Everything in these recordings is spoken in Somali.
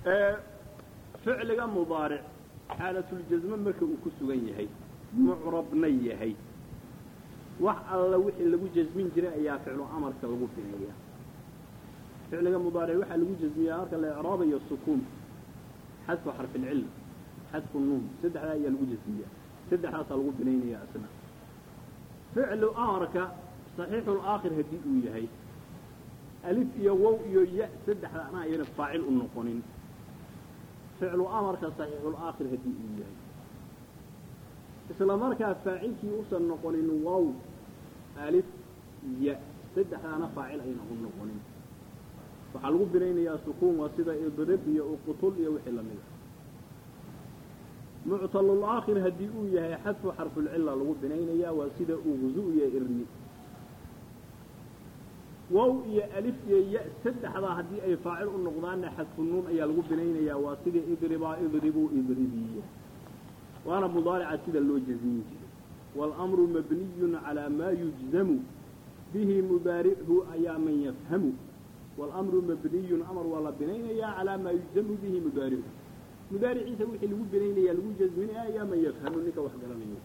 ficliga mudaaric xaalatljasme marka uu ku sugan yahay mucrabna yahay wax alla wixii lagu jasmin jiray ayaa ficlu amarka lagu bineeya ficliga mudaaric waxaa lagu jasmiyaa marka la icraabayo sukuun xadfu xarfilcilla xadfu nuun saddexdaa ayaa lagu jasmiyaa saddexdaasaa lagu binaynaya asna ficlu amarka saxiixulaakhir haddii uu yahay alif iyo wow iyo ya saddexda ana ayana faacil u noqonin ficlu amarka saxiixulaakhir haddii uu yahay isla markaa faacilkii usan noqonin wow alif ya saddexdaana faacil ayna u noqonin waxaa lagu binaynayaa sukuun waa sida idrib iyo uqutul iyo wixii lamid a muctalulaakhir haddii uu yahay xadfu xarfulcilla lagu binaynayaa waa sida uqzu iyo irni wow iyo alif iyo ya saddexdaa haddii ay faacil u noqdaanna xadfu nuun ayaa lagu binaynayaa waa sida idribaa idribuu idribiya waana mudaarica sida loo jasmin jiray waalamru mabniyun calaa maa yujzamu bihi mudaarichu ayaa man yafhamu waalamru mabniyun amar waa la binaynayaa calaa maa yujzamu bihi mudaarichu mudaariciisa wixii lagu binaynaya lagu jasminaya ayaa man yafhamu ninka wax garanayo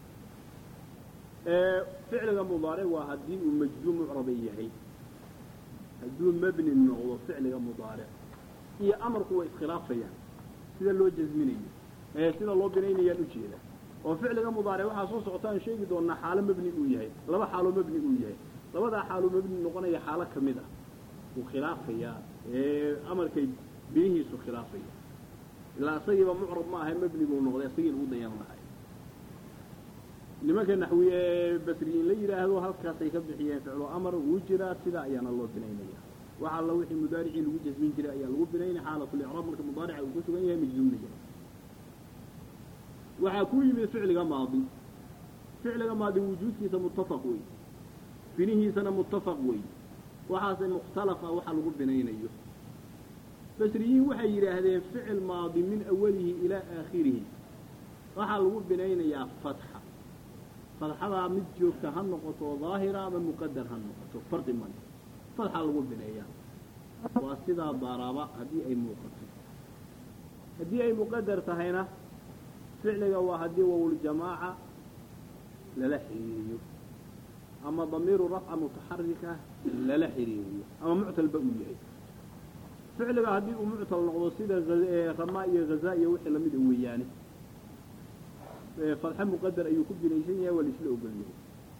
ficliga mudaaric waa haddii uu majzuum mucraba yahay hadduu mabni noqdo ficliga mudaaric iyo amarku way iskhilaafayaan sida loo jasminayo ee sida loo binaynayaan ujeeda oo ficliga mudaaric waxaa soo socotaan sheegi doonaa xaalo mabni uu yahay laba xaaloo mabni uu yahay labadaa xaaloo mabni noqonaya xaalo ka mid ah wuu khilaafayaa ee amarkay binihiisu khilaafaya ilaa isagiiba mucrab ma ahay mabni buu noqday isagiina u dayan lahay nimanka naxwi ee basriyiin la yidhaahdo halkaasay ka bixiyeen ficlu amar wuu jiraa sidaa ayaana loo binaynaya wax alla wixii mudaaricii lagu jasmin jiray ayaa lagu binaynaya xaalatlicraab marka mudaarica uu ku sugan yahay majzuumnaya waxaa ku yimid ficliga maadi ficliga maadi wujuudkiisa muttafaq wey binihiisana muttafaq wey waxaase mukhtalaf ah waxa lagu binaynayo basriyiin waxay yidhaahdeen ficil maadi min awalihi ilaa aakhirihi waxaa lagu binaynayaa fatxa fatxadaa mid joogta ha noqoto daahira ama muqadar ha noqoto fardi male fatxa lagu bineeyaa waa sidaa daraba haddii ay muuqato haddii ay muqadar tahayna ficliga waa haddii wowljamaaca lala xiriiriyo ama damiiru rafca mutaxarika lala xiriiriyo ama muctalba uu yahay ficliga haddii uu muctal noqdo sida ramaa iyo hazaa iyo wixii lamida weeyaane fadxe muqadar ayuu ku binaysan yahay waa laisla ogol yahay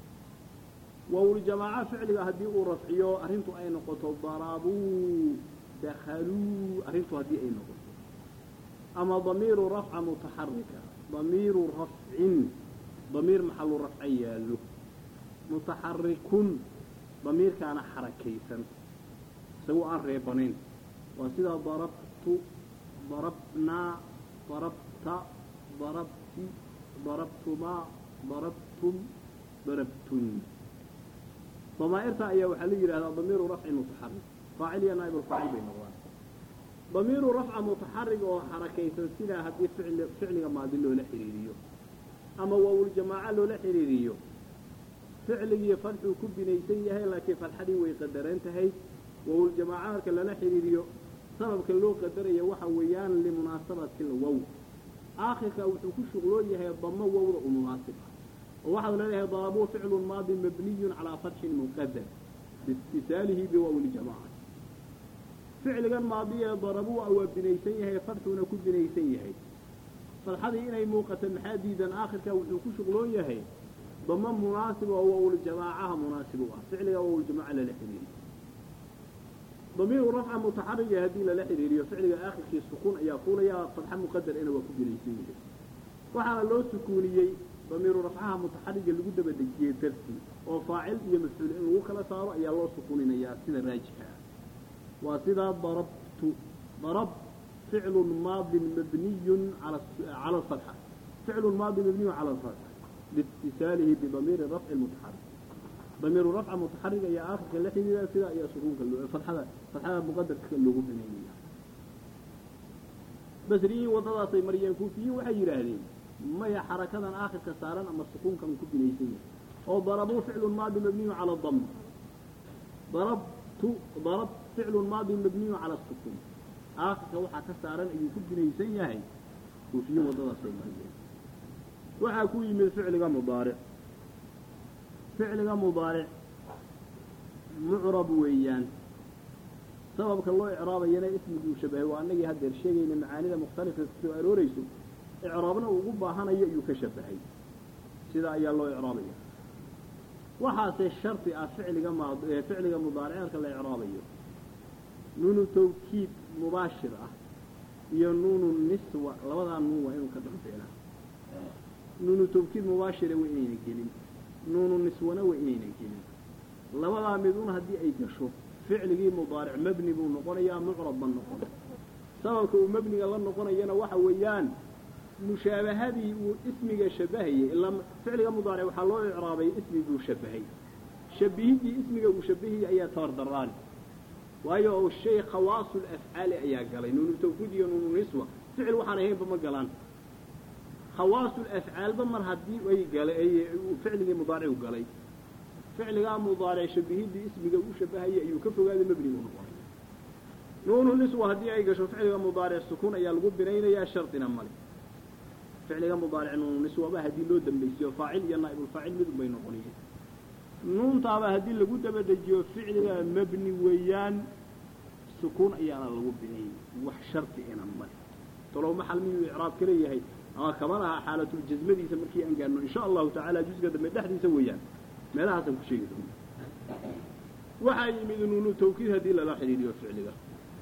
wowljamaaca ficliga haddii uu rafciyo arrintu ay noqoto darabuu dakhaluu arrintu haddii ay noqoto ama damiiru rafca mutaxarika damiiru rafcin damiir maxalu rafca yaallo mutaxarikun damiirkaana xarakaysan isagoo aan reebanayn waa sida darabtu darabnaa darabta darabti darabtumaa darabtum darabtun damaa'irta ayaa waxaa la yidhahdaa damiiru rafcin mutaxarik faacil iyo naa'ib alfaacil bay noqdaan damiiru rafca mutaxarig oo xarakaysan sidaa haddii ficli ficliga maadi loola xidhiiriyo ama wowljamaaca loola xidhiiriyo ficligii fadxuu ku binaysan yahay laakiin fadxadii way qadaran tahay wowljamaaca marka lala xidhiiriyo sababka loo qadaraya waxa weeyaan limunaasabati lwow aakhirka wuxuu ku shuqloon yahay damo wowda u munaasib ah oo waxaad leedahay darabuu ficlun maadi mabniyun calaa fatxin muqadar biitisaalihi biwowljamaaca ficligan maadiya darabuu waa binaysan yahay fadxuuna ku binaysan yahay fadxadii inay muuqato maxaa diidan aakhirka wuxuu ku shuqloon yahay damo munaasib oo wowljamaacaha munaasib u ah ficliga wowljamaaca lala xidhiiriyo damiiru rafca mutaxariga haddii lala xidhiiriyo ficliga aakhirkii sukuun ayaa fuulayaa fadxa muqadar ina waa ku binaysan yahay waxaana loo sukuuniyey damiiru rafcaha mutaxariga lagu daba dejiyey dartii oo faacil iyo mafcuul in lagu kala saaro ayaa loo sukuuninayaa sida raajixa ah waa sidaa darabtu darab ficlu maadin mabniyun cala alfatxa ficlu maadin mabniyun cala alfatxa liitisaalihi bidamiiri rafci mutaxarik damiiru rafca mutaxarig ayaa aakhirka la xidhiira sidaa ayaa sukuunka fatxada fatxada muqadarka loogu bineynaya basriyiin waddadaasay mariyeen kuufiyiin waxay yidhaahdeen maya xarakadan aakhirka saaran ama sukuunkan ku binaysan yahay oo darabuu ficlu maadi mabniyu cala dam darabtu darab ficlu maadi mabniyu cala sukuun aakhirka waxaa ka saaran ayuu ku binaysan yahay kuufiyo waddadaasay mariyeen waxaa ku yimid ficliga mudaaric ficliga mudaaric mucrab weeyaan sababka loo icraabayana ismiguu shabahay waa annagii haddeer sheegayna macaanida mukhtalifka kusoo aroorayso icraabna uu ugu baahanayo ayuu ka shabahay sidaa ayaa loo icraabaya waxaase shardi ah ficliga ma ficliga mudaaric marka la icraabayo nuunu tawkiid mubaashir ah iyo nuunu niswa labadaa nuun waa inuu ka dambeelaa nuunu tawkiid mubaashira waa inayna gelin nuunu niswana waa inayna gelin labadaa midun haddii ay gasho ficligii mudaaric mebni buu noqonayaa mucrab ma noqon sababka uu mebniga la noqonayana waxa weeyaan mushaabahadii uu ismiga shabahayey ilaa ficliga mudaaric waxaa loo icraabay ismi buu shabahay shabihiddii ismiga uu shabahayey ayaa tabardaraani waayo oo shay khawaasul afcaali ayaa galay nuunu tawkiid iyo nuunu niswa ficil waxaan ahaynba ma galaan khawaasul afcaalba mar haddii ay gala ficligii mudaaricu galay ficligaa mudaaric shabihiddii ismiga uu shabahayey ayuu ka fogaaday mebnigu noqonay nuunu niswa haddii ay gasho ficliga mudaaric sukuun ayaa lagu binaynayaa shardina male ficliga mudaaric nuunu niswaba haddii loo dambaysiyo faacil iyo naa'ibulfaacil mid unbay noqonayeen nuuntaaba haddii lagu dabadejiyo ficliga mebni weeyaan sukuun ayaana lagu binayay wax shardi ina male talow maxal miyuu icraab ka leeyahay ama kama laha xaalatljasmadiisa markii aan gaarno insha allahu tacaala jusga dambe dhexdiisa weeyaan meelahaasaan ku sheegi doona waxaa yimid nuunu tawkiid haddii lala xidhiidhiyo ficliga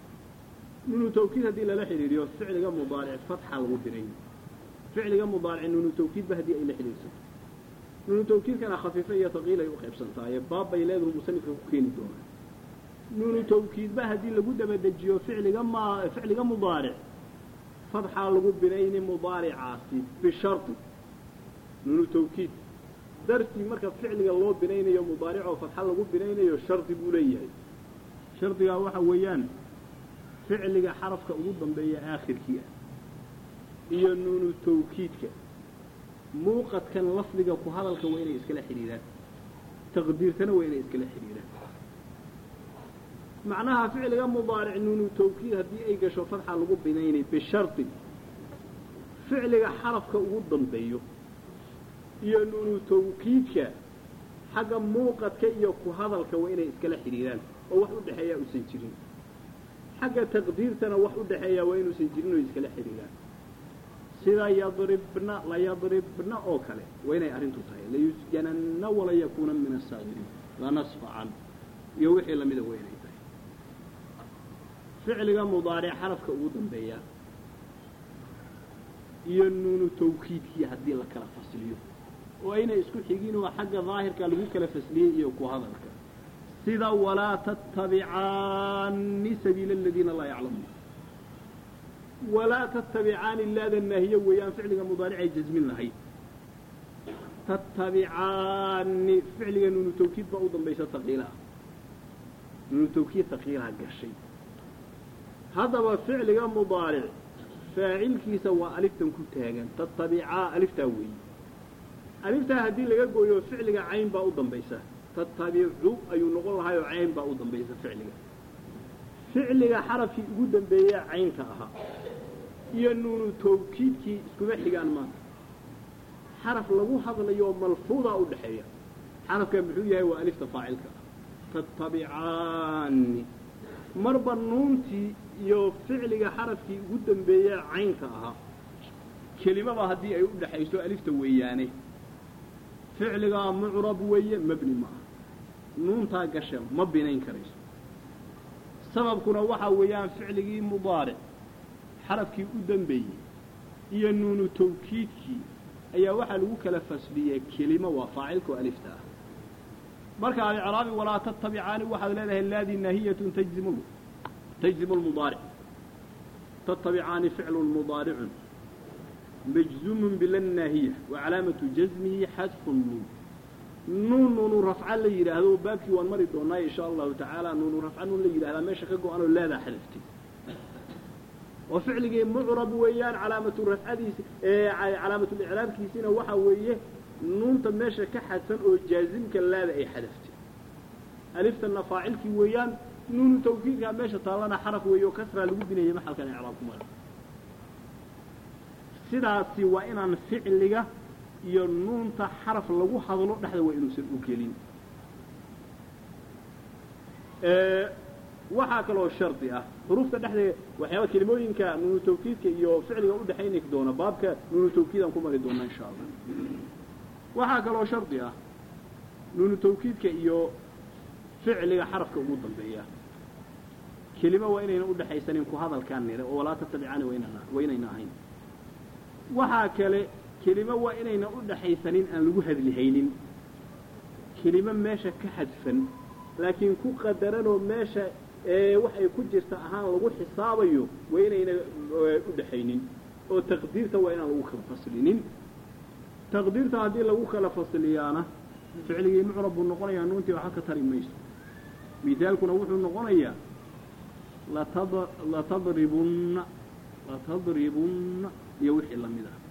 nuunu tawkiid haddii lala xidhiidhiyo ficliga mudaaric fatxa lagu binay ficliga mudaaric nuunu tawkiidba haddii ay la xidhiidhsato nuunu tawkiidkana khafiifa iyo taqiil ay u qaybsantaaye baab bay leedahu musanifka ku keeni doonaa nuunu tawkiidba haddii lagu dabadejiyo ficliga ma ficliga mudaaric fatxaa lagu binayni mudaaricaasi bishardi nuunu tawkiid dartii marka ficliga loo binaynayo mudaaricoo fatxa lagu binaynayo shardi buu leeyahay shardigaa waxa weeyaan ficliga xarafka ugu dambeeya aakhirkii ah iyo nuunu tawkiidka muuqadkan lafdiga ku hadalka waa inay iskala xidhiidhaan taqdiirtana waa inay iskala xidhiidhaan macnaha ficliga mudaaric nuunu tawkiid haddii ay gasho fatxa lagu binaynay bishardi ficliga xarafka ugu dambeeyo iyo nuunu tawkiidka xagga muuqadka iyo ku hadalka waa inay iskala xidhiidhaan oo wax u dhexeeyaa uusan jirin xagga taqdiirtana wax u dhexeeyaa waa inuusan jirin oo iskala xidhiidhaan sida yadribna layadribna oo kale waa inay arrintu tahay layusjananna wala yakuuna min asaabiriin lanasfacan iyo wixii lamida waa inay tahay ficliga mudaaric xarafka ugu dambeeya iyo nuunu tawkiidkii haddii la kala fasliyo oo aynay isku xigin oo xagga daahirka lagu kala fasliyey iyo ku hadalka sida walaa tattabicaani sabiila aladiina laa yaclamuun walaa tattabicaani laada naahiye weeyaan ficliga mudaaricay jasmin lahayd tattabicaani ficliga nuunu tawkiid baa u dambaysa taqiilaha nuunu tawkiid taqiilaha gashay haddaba ficliga mudaaric faacilkiisa waa aliftan ku taagan tattabicaa aliftaa weeye aliftaa haddii laga gooyo ficliga cayn baa u dambaysa tattabicu ayuu noqon lahaayoo cayn baa u dambaysa ficliga ficliga xarafkii ugu dambeeya caynka ahaa iyo nuunu tawkiidkii iskuma xigaan maanta xaraf lagu hadlayo malfuudaa u dhexeeya xarafka muxuu yahay waa alifta faacilka ah tattabicaani marba nuuntii iyo ficliga xarafkii ugu dambeeya caynka ahaa kelimaba haddii ay u dhexayso alifta weeyaane ficligaa mucrab weeye mebni ma aha nuuntaa gasha ma binayn karayso sababkuna waxaa weeyaan ficligii mudaaric xarafkii u dambeeyey iyo nuunu tawkiidkii ayaa waxaa lagu kala fasliyey kelimo waa faacilka oo alifta ah marka alicraabi walaa tattabicaani waxaad leedahay laadii naahiyatun tajzimu tajzimu lmudaaric tattabicaani ficlun mudaaricun majzuumun bila naahiya wa calaamatu jasmihi xadfu nuun nuun nuunu rafca la yidhaahdo baabkii waan mari doonaa insha allahu tacaala nuunu rafca nuun la yidhahdaa meesha ka go-an oo laadaa xadaftay oo ficligii mucrab weeyaan calaamatu rafcadiisi calaamatulicraabkiisina waxaa weeye nuunta meesha ka xadfan oo jaazimka laada ay xadaftay aliftana faacilkii weeyaan nuunu tawkiidkaa meesha taallana xaraf weeye oo kasraa lagu binayay maxalkan icraab ku mara sidaasi waa inaan ficliga iyo nuunta xaraf lagu hadlo dhexda waa inuusan u gelin waxaa kaloo shardi ah xuruufta dhexdeeda waxyaaba kelimooyinka nuunu tawkiidka iyo ficliga udhexayni doona baabka nuunu tawkiidaan ku mari doona insha allah waxaa kaloo shardi ah nuunu tawkiidka iyo ficliga xarafka ugu dambeeya kelimo waa inayna udhexaysanin ku hadalkaan nire oo walaa tatabicani waynana waynayna ahayn waxaa kale kelimo waa inayna udhaxaysanin aan lagu hadlihaynin kelimo meesha ka xadfan laakiin ku qadaranoo meesha wax ay ku jirta ahaan lagu xisaabayo waa inayna udhaxaynin oo taqdiirta waa inaan lagu kala faslinin taqdiirta haddii lagu kala fasliyaana ficligii mucrab buu noqonayaa nuuntii waxa ka tari mayso mithaalkuna wuxuu noqonayaa latad latadribunna latadribunna iyo wixii lamid ah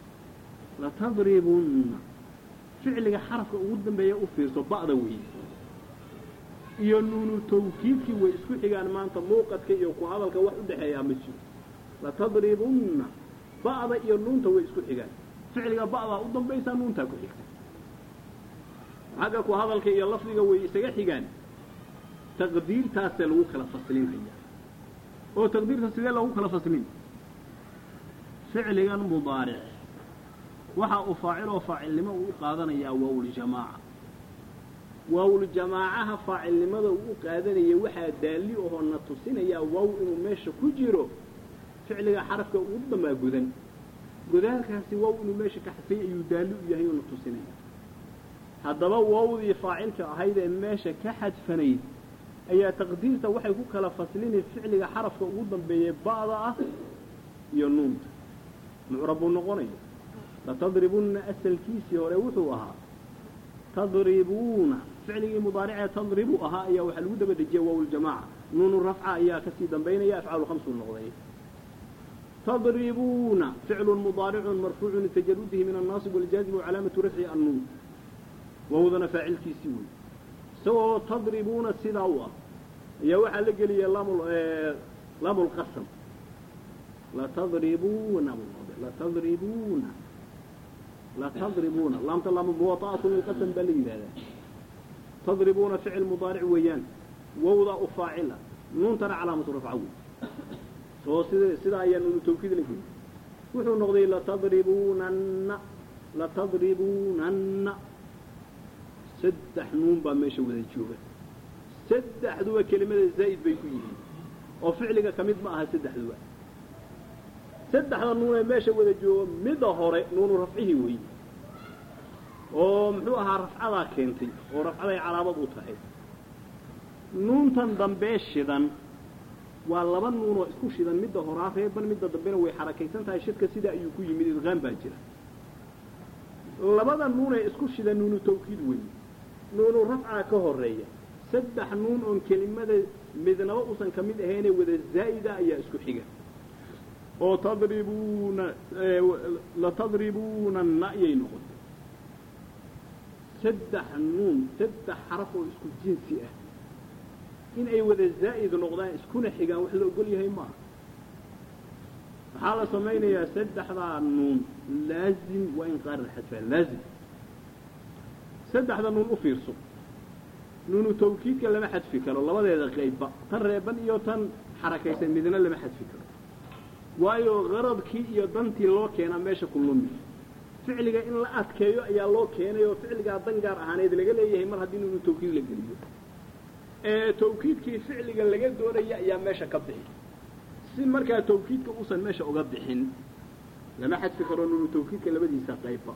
latadribunna ficliga xarafka ugu dambeeya u fiirso ba'da wey iyo nuunu tawkiidkii way isku xigaan maanta muuqadka iyo ku hadalka wax udhexeeyaa ma jiro latadribunna ba'da iyo nuunta way isku xigaan ficliga ba'daa u dambaysaa nuuntaa ku xigta xagga ku hadalka iyo lafdiga way isaga xigaan taqdiirtaasee lagu kala faslinaya oo taqdiirta sidee lagu kala faslin ficligan mudaaric waxa uu faaciloo faacilnimo uu u qaadanayaa waawuljamaaca waawuljamaacaha faacilnimada uu u qaadanaya waxaa daalli ohoo na tusinayaa waaw inuu meesha ku jiro ficliga xarafka ugu dambaa gudan godaalkaasi waaw inuu meesha ka xadfay ayuu daalli u yahay oo na tusinaya haddaba waawdii faacilka ahayd ee meesha ka xadfanayd ayaa taqdiirta waxay ku kala faslinay ficliga xarafka ugu dambeeyey ba'da ah iyo nuunta mucrab buu noqonaya latadribunna asalkiisii hore wuxuu ahaa tadribuuna ficligii mudaaricee tadribu ahaa ayaa waxaa lagu daba dejiyay waawuljamaaca nuunu rafca ayaa kasii dambaynaya afcaalu khamsuu noqday tadribuuna ficlun mudaaricun marfuucun litajarudihi min annaasib waljaazim wacalaamatu rafci annuun wawdana faacilkiisii wey isagoo tadribuuna sidaa u ah ayaa waxaa la geliyay laamu lqasam latadribuuna latadribuuna latadribuuna laamta laam muwaطa'atu lilqasam baa la yidhahdaa tadribuuna ficil mudaaric weeyaan wawdaa u faacila nuuntana calaamatu rafca wey oo sid sidaa ayaa nuunu tawkiid la geliy wuxuu noqday latadribunanna latadribunanna saddex nuun baa meesha wada jooga saddexduba kelimada zaa'id bay ku yihiin oo ficliga ka mid ma aha saddexduba saddexda nuun ee meesha wada jooga midda hore nuunu rafcihii wey oo muxuu ahaa rafcadaa keentay oo rafcaday calaamad u tahay nuuntan dambee shidan waa laba nuun oo isku shidan midda horaa reeban midda dambena way xarakaysan tahay shidka sidaa ayuu ku yimid idqaan baa jira labada nuun ee isku shidan nuunu tawkiid wey nuunu rafcaa ka horeeya saddex nuun oon kelimada midnaba usan ka mid ahaynee wada zaa'ida ayaa isku xiga oo tadribuuna latadribuunanna ayay noqotay saddex nuun saddex xaraf oo isku jinsi ah in ay wada zaa'id noqdaan iskuna xigaan wax la ogol yahay maaha waxaa la samaynayaa saddexdaa nuun laazim waa in qaar la xadfaa laazim saddexda nuun u fiirso nuunu tawkiidka lama xadfi karo labadeeda qaybba tan reeban iyo tan xarakaysan midna lama xadfi karo waayo qaradkii iyo dantii loo keenaa meesha ku lumi ficliga in la adkeeyo ayaa loo keenay oo ficligaa dan gaar ahaaneed laga leeyahay mar haddii nuunu tawkiid la geliyo ee tawkiidkii ficliga laga doonaya ayaa meesha ka bixi si markaa tawkiidka uusan meesha uga bixin lama xadfi karo nuunu tawkiidka labadiisa qaybba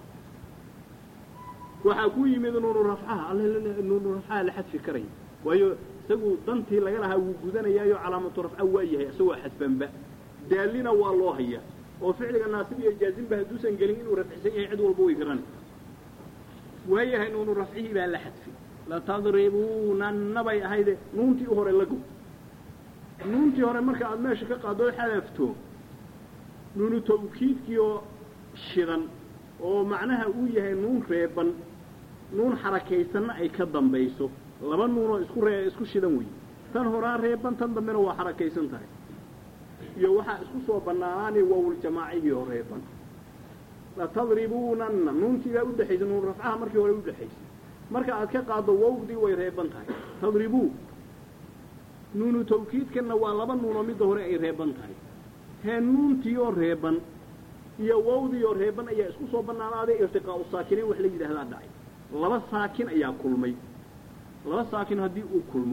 waxaa ku yimid nuunu rafcaha all nuunu rafcaha la xadfi karay waayo isagu dantii laga lahaa wuu gudanayaayo calaamatu rafca waa yahay isagoo xadfanba daalina waa loo hayaa oo ficliga naasib iyo jaazimba hadduusan gelin inuu rafcisan yahay cid walba way garani waayahay nuunu rafcihii baa la xadfi latadribuunanna bay ahayde nuuntii u hore lago nuuntii hore marka aad meesha ka qaadoo xadafto nuunu tawkiidkii oo shidan oo macnaha uu yahay nuun reeban nuun xarakaysanna ay ka dambayso laba nuunoo isku ree isku shidan wey tan horaa reeban tan dambena waa xarakaysan tahay iyo waxaa isku soo bannaanaanay wawljamaacigii oo reeban latadribuunanna nuuntii baa udhexaysa nuun rafcaha markii hore udhexaysay marka aad ka qaaddo wawdii way reeban tahay tadribuu nuunu tawkiidkanna waa laba nuunoo midda hore ay reeban tahay hee nuuntii oo reeban iyo wawdii oo reeban ayaa isku soo bannaanaaday irtiqaa'u saakinayn wax la yidhaahdaa dhacay laba saakin ayaa kulmay laba saakin haddii uu kulmo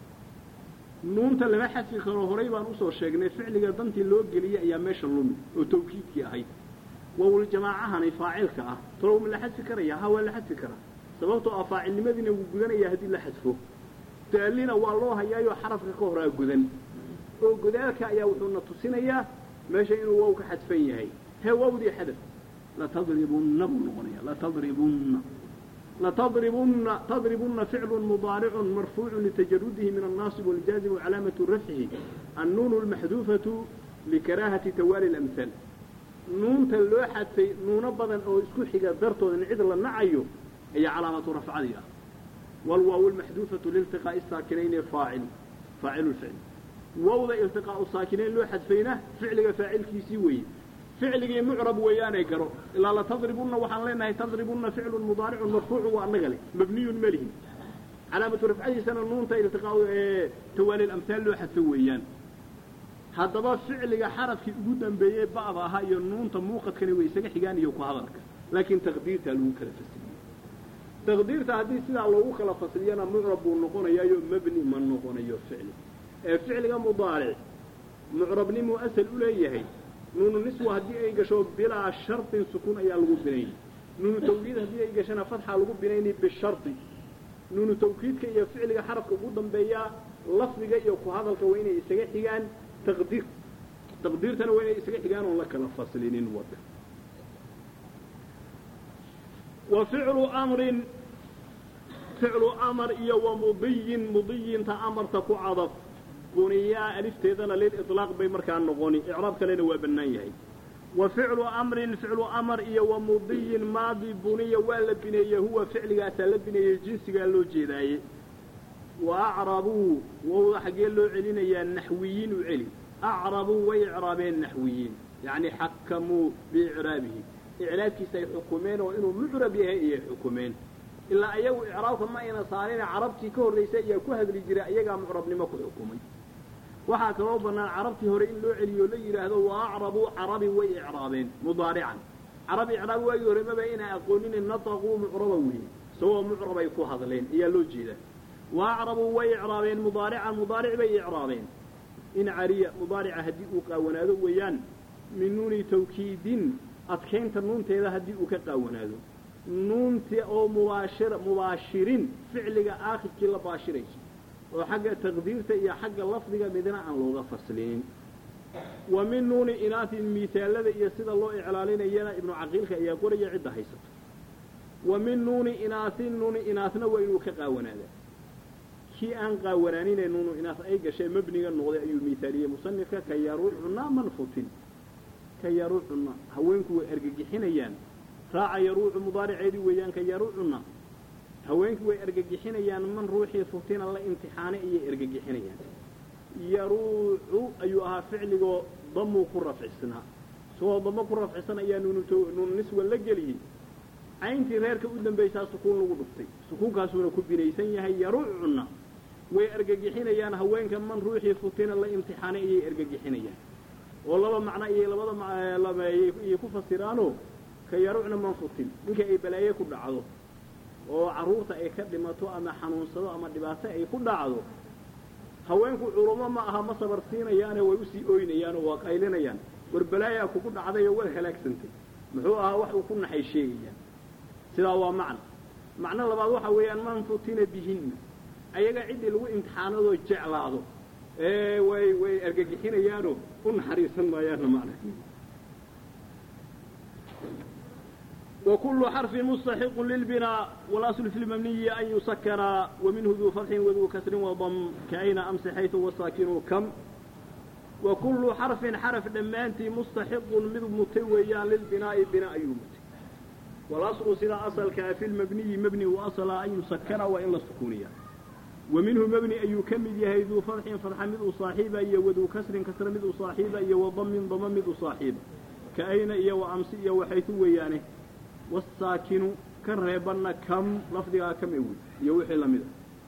nuunta lama xadfi karo horay baan usoo sheegnay ficliga dantii loo geliyey ayaa meesha lumi oo tawkiidkii ahayd wawljamaacahani faacilka ah talow ma la xadfi karaya ha waa la xadfi karaa sababtoo ah faacilnimadiina wuu gudanayaa haddii la xadfo daalina waa loo hayaayoo xarafka ka horaa gudan oo godaalka ayaa wuxuuna tusinayaa meesha inuu wow ka xadfan yahay hee wawdii xadaf latadribunna buu noqonaya latadribunna latadribunna tadribunna ficlu mudaaricun marfuucu litajarudihi min annaasib waljaazim wacalaamatu rafcihi annuunu almaxduufatu likaraahati tawaali lamhaal nuunta loo xadfay nuuno badan oo isku xiga dartooda in cid la nacayo ayaa calaamatu rafcadii ah والواو المحذوفة لالتقاء الساكنين فاعل فاعل الفعل ووضع التقاء الساكنين لو حذفينه فعل فاعل كيسي وي فعل معرب ويان يقرأ إلا لا تضربن وحن لنا تضربن فعل مضارع مرفوع وأنغلي مبني مله علامة رفعه سنة النون التقاء اه توالي الأمثال لو حذف ويان هذا فعل حرف جدا بيه بعضها هي النون تموقت كان ويسجح حجان يوكو هذاك لكن تقديرها المنكر في السنة taqdiirta haddii sidaa loogu kala fasliyana mucrab buu noqonayaayo mebni ma noqonayo ficli ee ficliga mudaaric mucrabnimuu asal u leeyahay nuunu niswa haddii ay gasho bilaa shartin sukuun ayaa lagu binayni nuunu tawkiid haddii ay gashana fatxaa lagu binayni bishardi nuunu tawkiidka iyo ficliga xarafka ugu dambeeyaa lafdiga iyo ku hadalka waa inay isaga xigaan taqdiir taqdiirtana waa inay isaga xigaan oon la kala faslinin wada وفعل أمر فعل أمر إيا ومضي مضي تأمر تكو عضف بنيا ألف تيذن للإطلاق بي مركان نغوني إعراب كلين وابنائيه وفعل أمر فعل أمر إيا ومضي ماضي بنيا ولا بنيا هو فعل أسال بنيا جنس قال له جيداي وأعربوا ووضح قال له علينا يا النحويين وعلي أعربوا وإعرابين نحويين يعني حكموا بإعرابه إعرابkiisa ay xukumeen oo inuu mucrab yahay ayay xukumeen ilaa ayagu icraabka ma ayna saarin carabtii ka horraysay ayaa ku hadli jiray ayagaa mucrabnimo ku xukumay waxaa kaloo bannaan carabtii hore in loo celiyo la yidhaahdo wa acrabuu carabi way icraabeen mudaarican carab icraab waagii hore maba inaa aqooninin nataquu mucraba weeye isagoo mucrabay ku hadleen ayaa loo jeedaa wa acrabuu way icraabeen mudaarican mudaaric bay icraabeen in cariya mudaarica haddii uu qaawanaado weeyaan min nuuni tawkiidin adkaynta nuunteeda haddii uu ka qaawanaado nuunti oo mubaashira mubaashirin ficliga aakhirkii la baashirayso oo xagga taqdiirta iyo xagga lafdiga midna aan looga faslinin wa min nuuni inaatin miisaalada iyo sida loo iclaalinayana ibnu caqiilka ayaa qoraya cidda haysato wa min nuuni inaatin nuuni inaasna waa inuu ka qaawanaadaa kii aan qaawanaaninee nuunu inaas ay gashee mebniga noqday ayuu miisaaliyey musanifka ka yaruucuna manfutin ka yaruucuna haweenku way argagixinayaan raaca yaruucu mudaariceedii weeyaan ka yaruucuna haweenku way argagixinayaan man ruuxii futina la imtixaanay ayay argagixinayaan yaruucu ayuu ahaa ficligoo damuu ku rafcisnaa isagoo damo ku rafcisan ayaa nuunu niswa la geliyey cayntii reerka u dambaysaa sukuun lagu dhuftay sukuunkaasuuna ku binaysan yahay yaruucuna way argagixinayaan haweenka man ruuxii futina la imtixaanay ayay argagixinayaan oo laba macno ayay labada ayay ku fasiraanoo ka yaruucna man futin ninka ay balaaye ku dhacdo oo carruurta ay ka dhimato ama xanuunsado ama dhibaato ay ku dhacdo haweenku culummo ma aha ma sabar siinayaane way usii ooynayaanoo waa qaylinayaan war balaayaa kugu dhacday oo war halaagsantay muxuu ahaa wax uu ku naxay sheegayaan sidaa waa macno macno labaad waxa weeyaan man futina bihinna ayaga ciddii lagu imtixaanadoo jeclaado ee way way argagixinayaanoo u naxariisan maayaanna macna وكل حرف مستحق للبناء والأصل في المبني أن يسكن ومنه ذو فتح وذو كسر وضم كأين أمس حيث والساكن كم وكل حرف حرف دمانتي مستحق من متويا للبناء بناء يومتي والأصل سلا أصل كافي المبني مبني وأصل أن يسكن وإن السكونية wa minhu mebni ayuu ka mid yahay duu fadxin fadxa mid u saaxiiba iyo waduu kasrin kasra mid u saaxiiba iyo wadamin dama mid u saaxiiba ka ayna iyo wa amsi iyo waxaytu weeyaane wasaakinu kan reebanna kam lafdigaa kam e wey iyo wixii lamid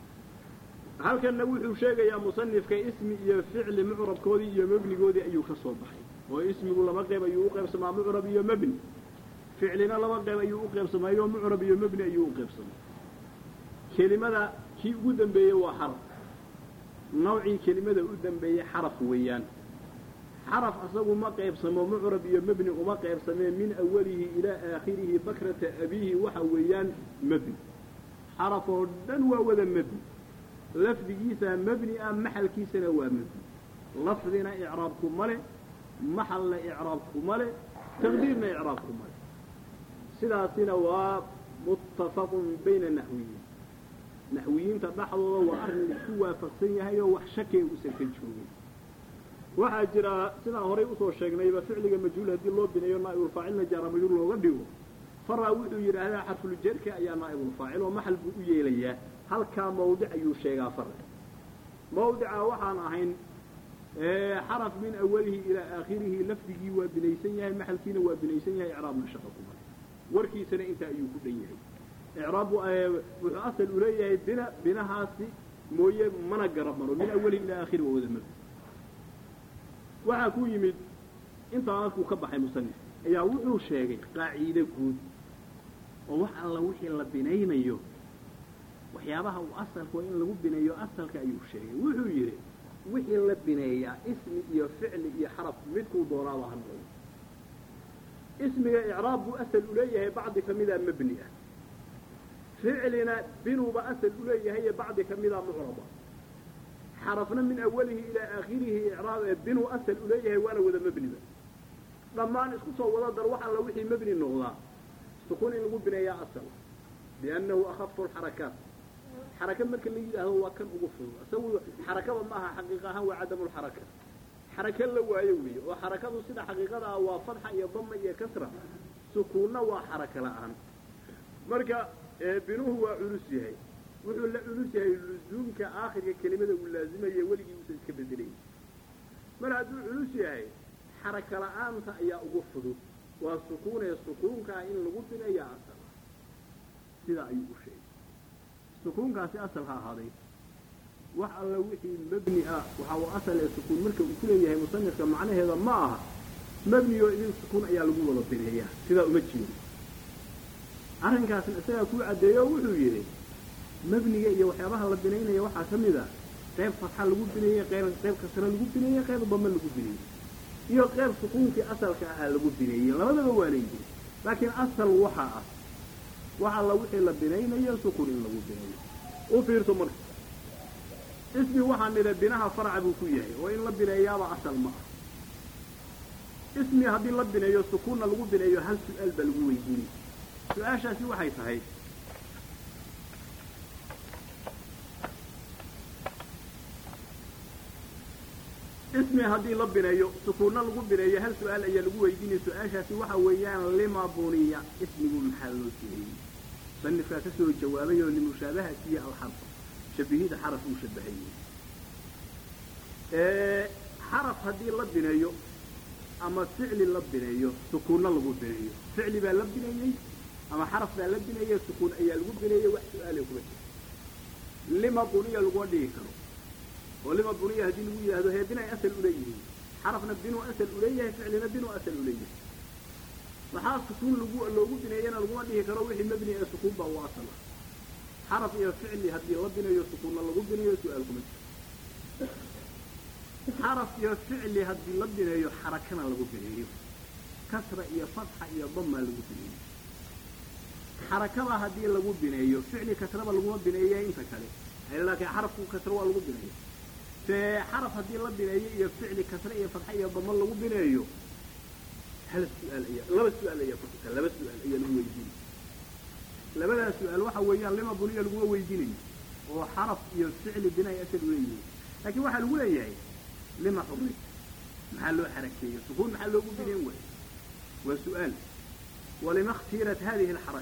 a halkanna wuxuu sheegayaa musanifka ismi iyo ficli mucrabkoodii iyo mebnigoodii ayuu ka soo baxay oo ismigu laba qeyb ayuu u qaybsamaa mucrab iyo mebni ficlina laba qeyb ayuu u qaybsamaayoo mucrab iyo mebni ayuu u qaybsamay kelimada kii ugu dambeeyey waa xaraf nawcii kelimada u dambeeyey xaraf weeyaan xaraf asagu ma qaybsamo mucrab iyo mebni uma qaybsamee min awalihi ilaa aakhirihi bakrata abiihi waxa weeyaan mebni xaraf oo dhan waa wada mebni lafdigiisa mebni ah maxalkiisana waa mebni lafdina icraabku male maxalna icraabku male taqdiirna icraabku male sidaasina waa muttafaqun bayna naxwiyiin naxwiyiinta dhexdooda waa arrin isku waafaqsan yahay oo wax shakee uusan ka joogin waxaa jira sidaan horay usoo sheegnayba ficliga majhuul haddii loo bineeyo naa'ibulfaacilna jaara majhuul looga dhigo faraa wuxuu yidhaahdaa xarfuljarka ayaa naa'ibulfaacil oo maxal buu u yeelayaa halkaa mawdic ayuu sheegaa fara mawdica waxaan ahayn xaraf min awalihi ilaa aakhirihi lafdigii waa binaysan yahay maxalkiina waa binaysan yahay icraabna shaqa kuma warkiisana intaa ayuu ku dhan yahay icraab wuxuu asal u leeyahay bina binahaasi mooye mana garab maro min awalihi ilaa aakhiri waa wada mabni waxaa ku yimid intaa markuu ka baxay musanif ayaa wuxuu sheegay qaaciide guud oo wax alla wixii la binaynayo waxyaabaha uu asalku waa in lagu bineeyo asalka ayuu sheegay wuxuu yidhi wixii la bineeyaa ismi iyo ficli iyo xaraf midkuu doonaaba ha noqdo ismiga icraab buu asal uleeyahay bacdi ka mida mebni ah ficlina binuuba asal uleeyahay bacdi ka mida mucraba xarafna min awalihi ilaa aakhirihi icraab ee binuu asal uleeyahay waana wada mebniba dhammaan isku soo wada dar wax alla wixii mebni noqdaa sukuun in lagu bineeyaa asal biannahu akhafu lxarakaat xaraka marka la yidhaahdo waa kan ugu fudud isagu xarakada ma aha xaqiiq ahaan waa cadamulxaraka xaraka la waayo weeye oo xarakadu sida xaqiiqada ah waa fadxa iyo dama iyo kasra sukuunna waa xaraka la'aan marka binuhu waa culus yahay wuxuu la culus yahay luzuumka aakhirka kelimada uu laazimaya weligii uusan iska bedelay mar hadduu culus yahay xaraka la'aanta ayaa ugu fudud waa sukuunee sukuunkaa in lagu bineeya asal sidaa ayuu u sheegay sukuunkaasi asal ha ahaaday wax alla wixii mebni ah waxa uu asal ee sukuun marka uu ku leeyahay musanifka macnaheeda ma aha mebni oo idin sukuun ayaa lagu wada bineeyaa sidaa uma jeedo arrinkaasna isagaa kuu caddeeyo oo wuxuu yidhi mebniga iyo waxyaabaha la binaynaya waxaa ka mid a qayb fatxa lagu bineeyey qayb qayb kasra lagu bineeyey qayb dame lagu bineeyey iyo qayb sukuunkii asalka ahaa lagu bineeyey labadaba waa leeyihin laakiin asal waxa ah wax alla wixii la binaynayo sukuun in lagu bineeyo u fiirso marka ismi waxaan nidha binaha farca buu ku yahay oo in la bineeyaaba asal ma ah ismi haddii la bineeyo sukuunna lagu bineeyo hal su-aal baa lagu weydiinay su-aashaasi waxay tahay ismi haddii la bineeyo sukuunna lagu bineeyo hal su-aal ayaa lagu weydiinaya su-aashaasi waxa weeyaan lima buniya ismigu maxaa loo sineeyey sanifkaa ka soo jawaabay oo limushaabahatiyo alxarfa shabihida xaraf uu shabahayey xaraf haddii la bineeyo ama ficli la bineeyo sukuunna lagu bineeyo ficli baa la bineeyey ama xaraf baa la bineeyey sukuun ayaa lagu bineeyey wax su-aale kuma jiro lima buniya laguma dhigi karo oo lima buniya haddii lagu yidhahdo hee binay asal uleeyihiin xarafna binuu asal uleeyahay ficlina binuu asal uleeyahay maxaa sukuun lagu loogu bineeyana laguma dhihi karo wixii mebni ee sukuun baa u asal ah xaraf iyo ficli haddii la bineeyo sukuunna lagu bineeyo su-aal kuma jiro xaraf iyo ficli haddii la bineeyo xarakana lagu bineeyo kasra iyo fatxa iyo damaa lagu bineeyo xarakada haddii lagu bineeyo ficli kasraba laguma bineeya inta kale laakiin xarafku kasra waa lagu bineeyo fee xaraf haddii la bineeyo iyo ficli kasre iyo fatxa iyo damo lagu bineeyo hal su-aal ayaa laba su-aal ayaa kuxita laba su-aal ayaa lagu weydiinaya labadaa su-aal waxa weeyaan lima buniya laguma weydiinayo oo xaraf iyo ficli binay asal uleeyihiin laakiin waxaa lagu leeyahay lima xuri maxaa loo xarakeeyo sukuun maxaa loogu bineen waayo waa su-aal walima اkhtiirat hadihi اlxaraka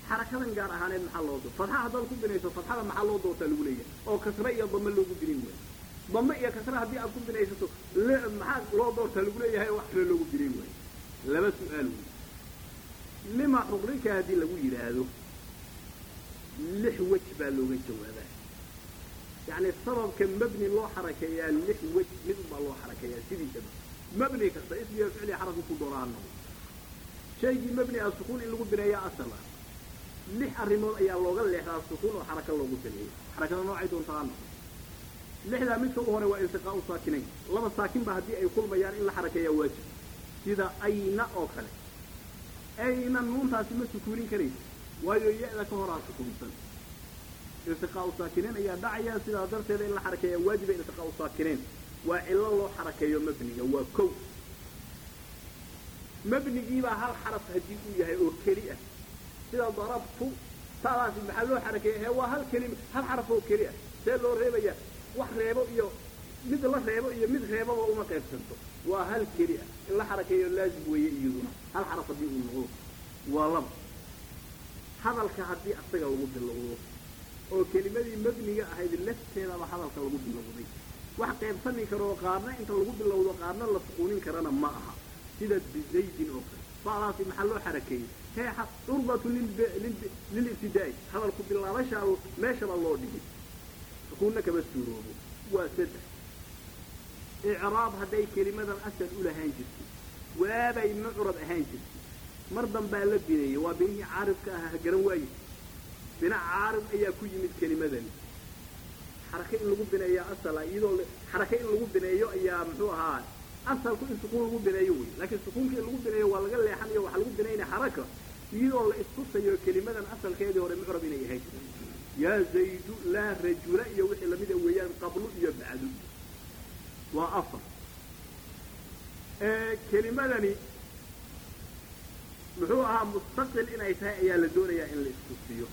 xarakadan gaar ahaaneed maxaa loo doorta fadxa haddaad ku binayso fadxada maxaa loo doortaa lagu leeyahay oo kasre iyo dame loogu binin waayo dame iyo kasre haddii aad ku binaysato maxaa loo doortaa lagu leeyahay oo wax kale loogu binin waayo laba su-aal wey lima xuqrika haddii lagu yidhaahdo lix wej baa looga jawaabaa yacni sababka mabni loo xarakeeyaa lix wej mid unbaa loo xarakeeyaa sidiisaba mabni kasta ismiga ficliga xarafku ku doonaa noqdo shaygii mabni ah sukuun in lagu bineeyaa asal ah lix arrimood ayaa looga leexdaa sukuun oo xaraka loogu bineeyo xarakada noocay doontaa ha noqdo lixdaa midka u hore waa iltiqaau saakinayn laba saakin ba haddii ay kulmayaan in la xarakeeyaa waajib sida ayna oo kale ayna nuuntaasi ma sukuunin karaysa waayo ya-da ka horaa sukuunsan iltiqaau saakinayn ayaa dhacaya sidaa darteeda in la xarakeeyaa waajiba iltiqaau saakinayn waa cillo loo xarakeeyo mabniga waa kow mabnigiibaa hal xaraf haddii uu yahay oo keli ah sida darabtu taadaasi maxaa loo xarakeeya he waa hal kelima hal xaraf oo keli ah see loo reebaya wax reebo iyo mid la reebo iyo mid reebaba uma qaybsanto waa hal keli ah in la xarakeeyo laazim weeye iyaduna hal xaraf haddii uu noqdo waa laba hadalka haddii asaga lagu bilowdo oo kelimadii mabniga ahayd lafteedaba hadalka lagu bilowday wax qaybsami karoo qaarna inta lagu bilowdo qaarna la suquunin karana ma aha sida bizaydin oo kale badaasi maxaa loo xarakeeyey hee curbatu lilibtidaa'i hadalku bilaabashaa meeshaba loo dhigay sukuunna kama suuroobo waa saddex icraab hadday kelimadan asal u lahaan jirtay waabay mucrab ahaan jirtay mar dambaa la bineeyey waa binihii caarifka ahaa garan waaye bina caarif ayaa ku yimid kelimadani xarake in lagu bineeyaa asala iyadoo xarake in lagu bineeyo ayaa muxuu ahaa asalku in sukuun lagu bineeyo wey laakiin sukuunka in lagu bineeyo waa laga leexanayo waxaa lagu binaynaya xaraka iyadoo la istusayo kelimadan asalkeedii hore mucrab inay ahayd yaa zaydu laa rajula iyo wixii lamida weeyaan qablu iyo bacdu waa afar kelimadani muxuu ahaa mustaqil inay tahay ayaa la doonayaa in la istusiyo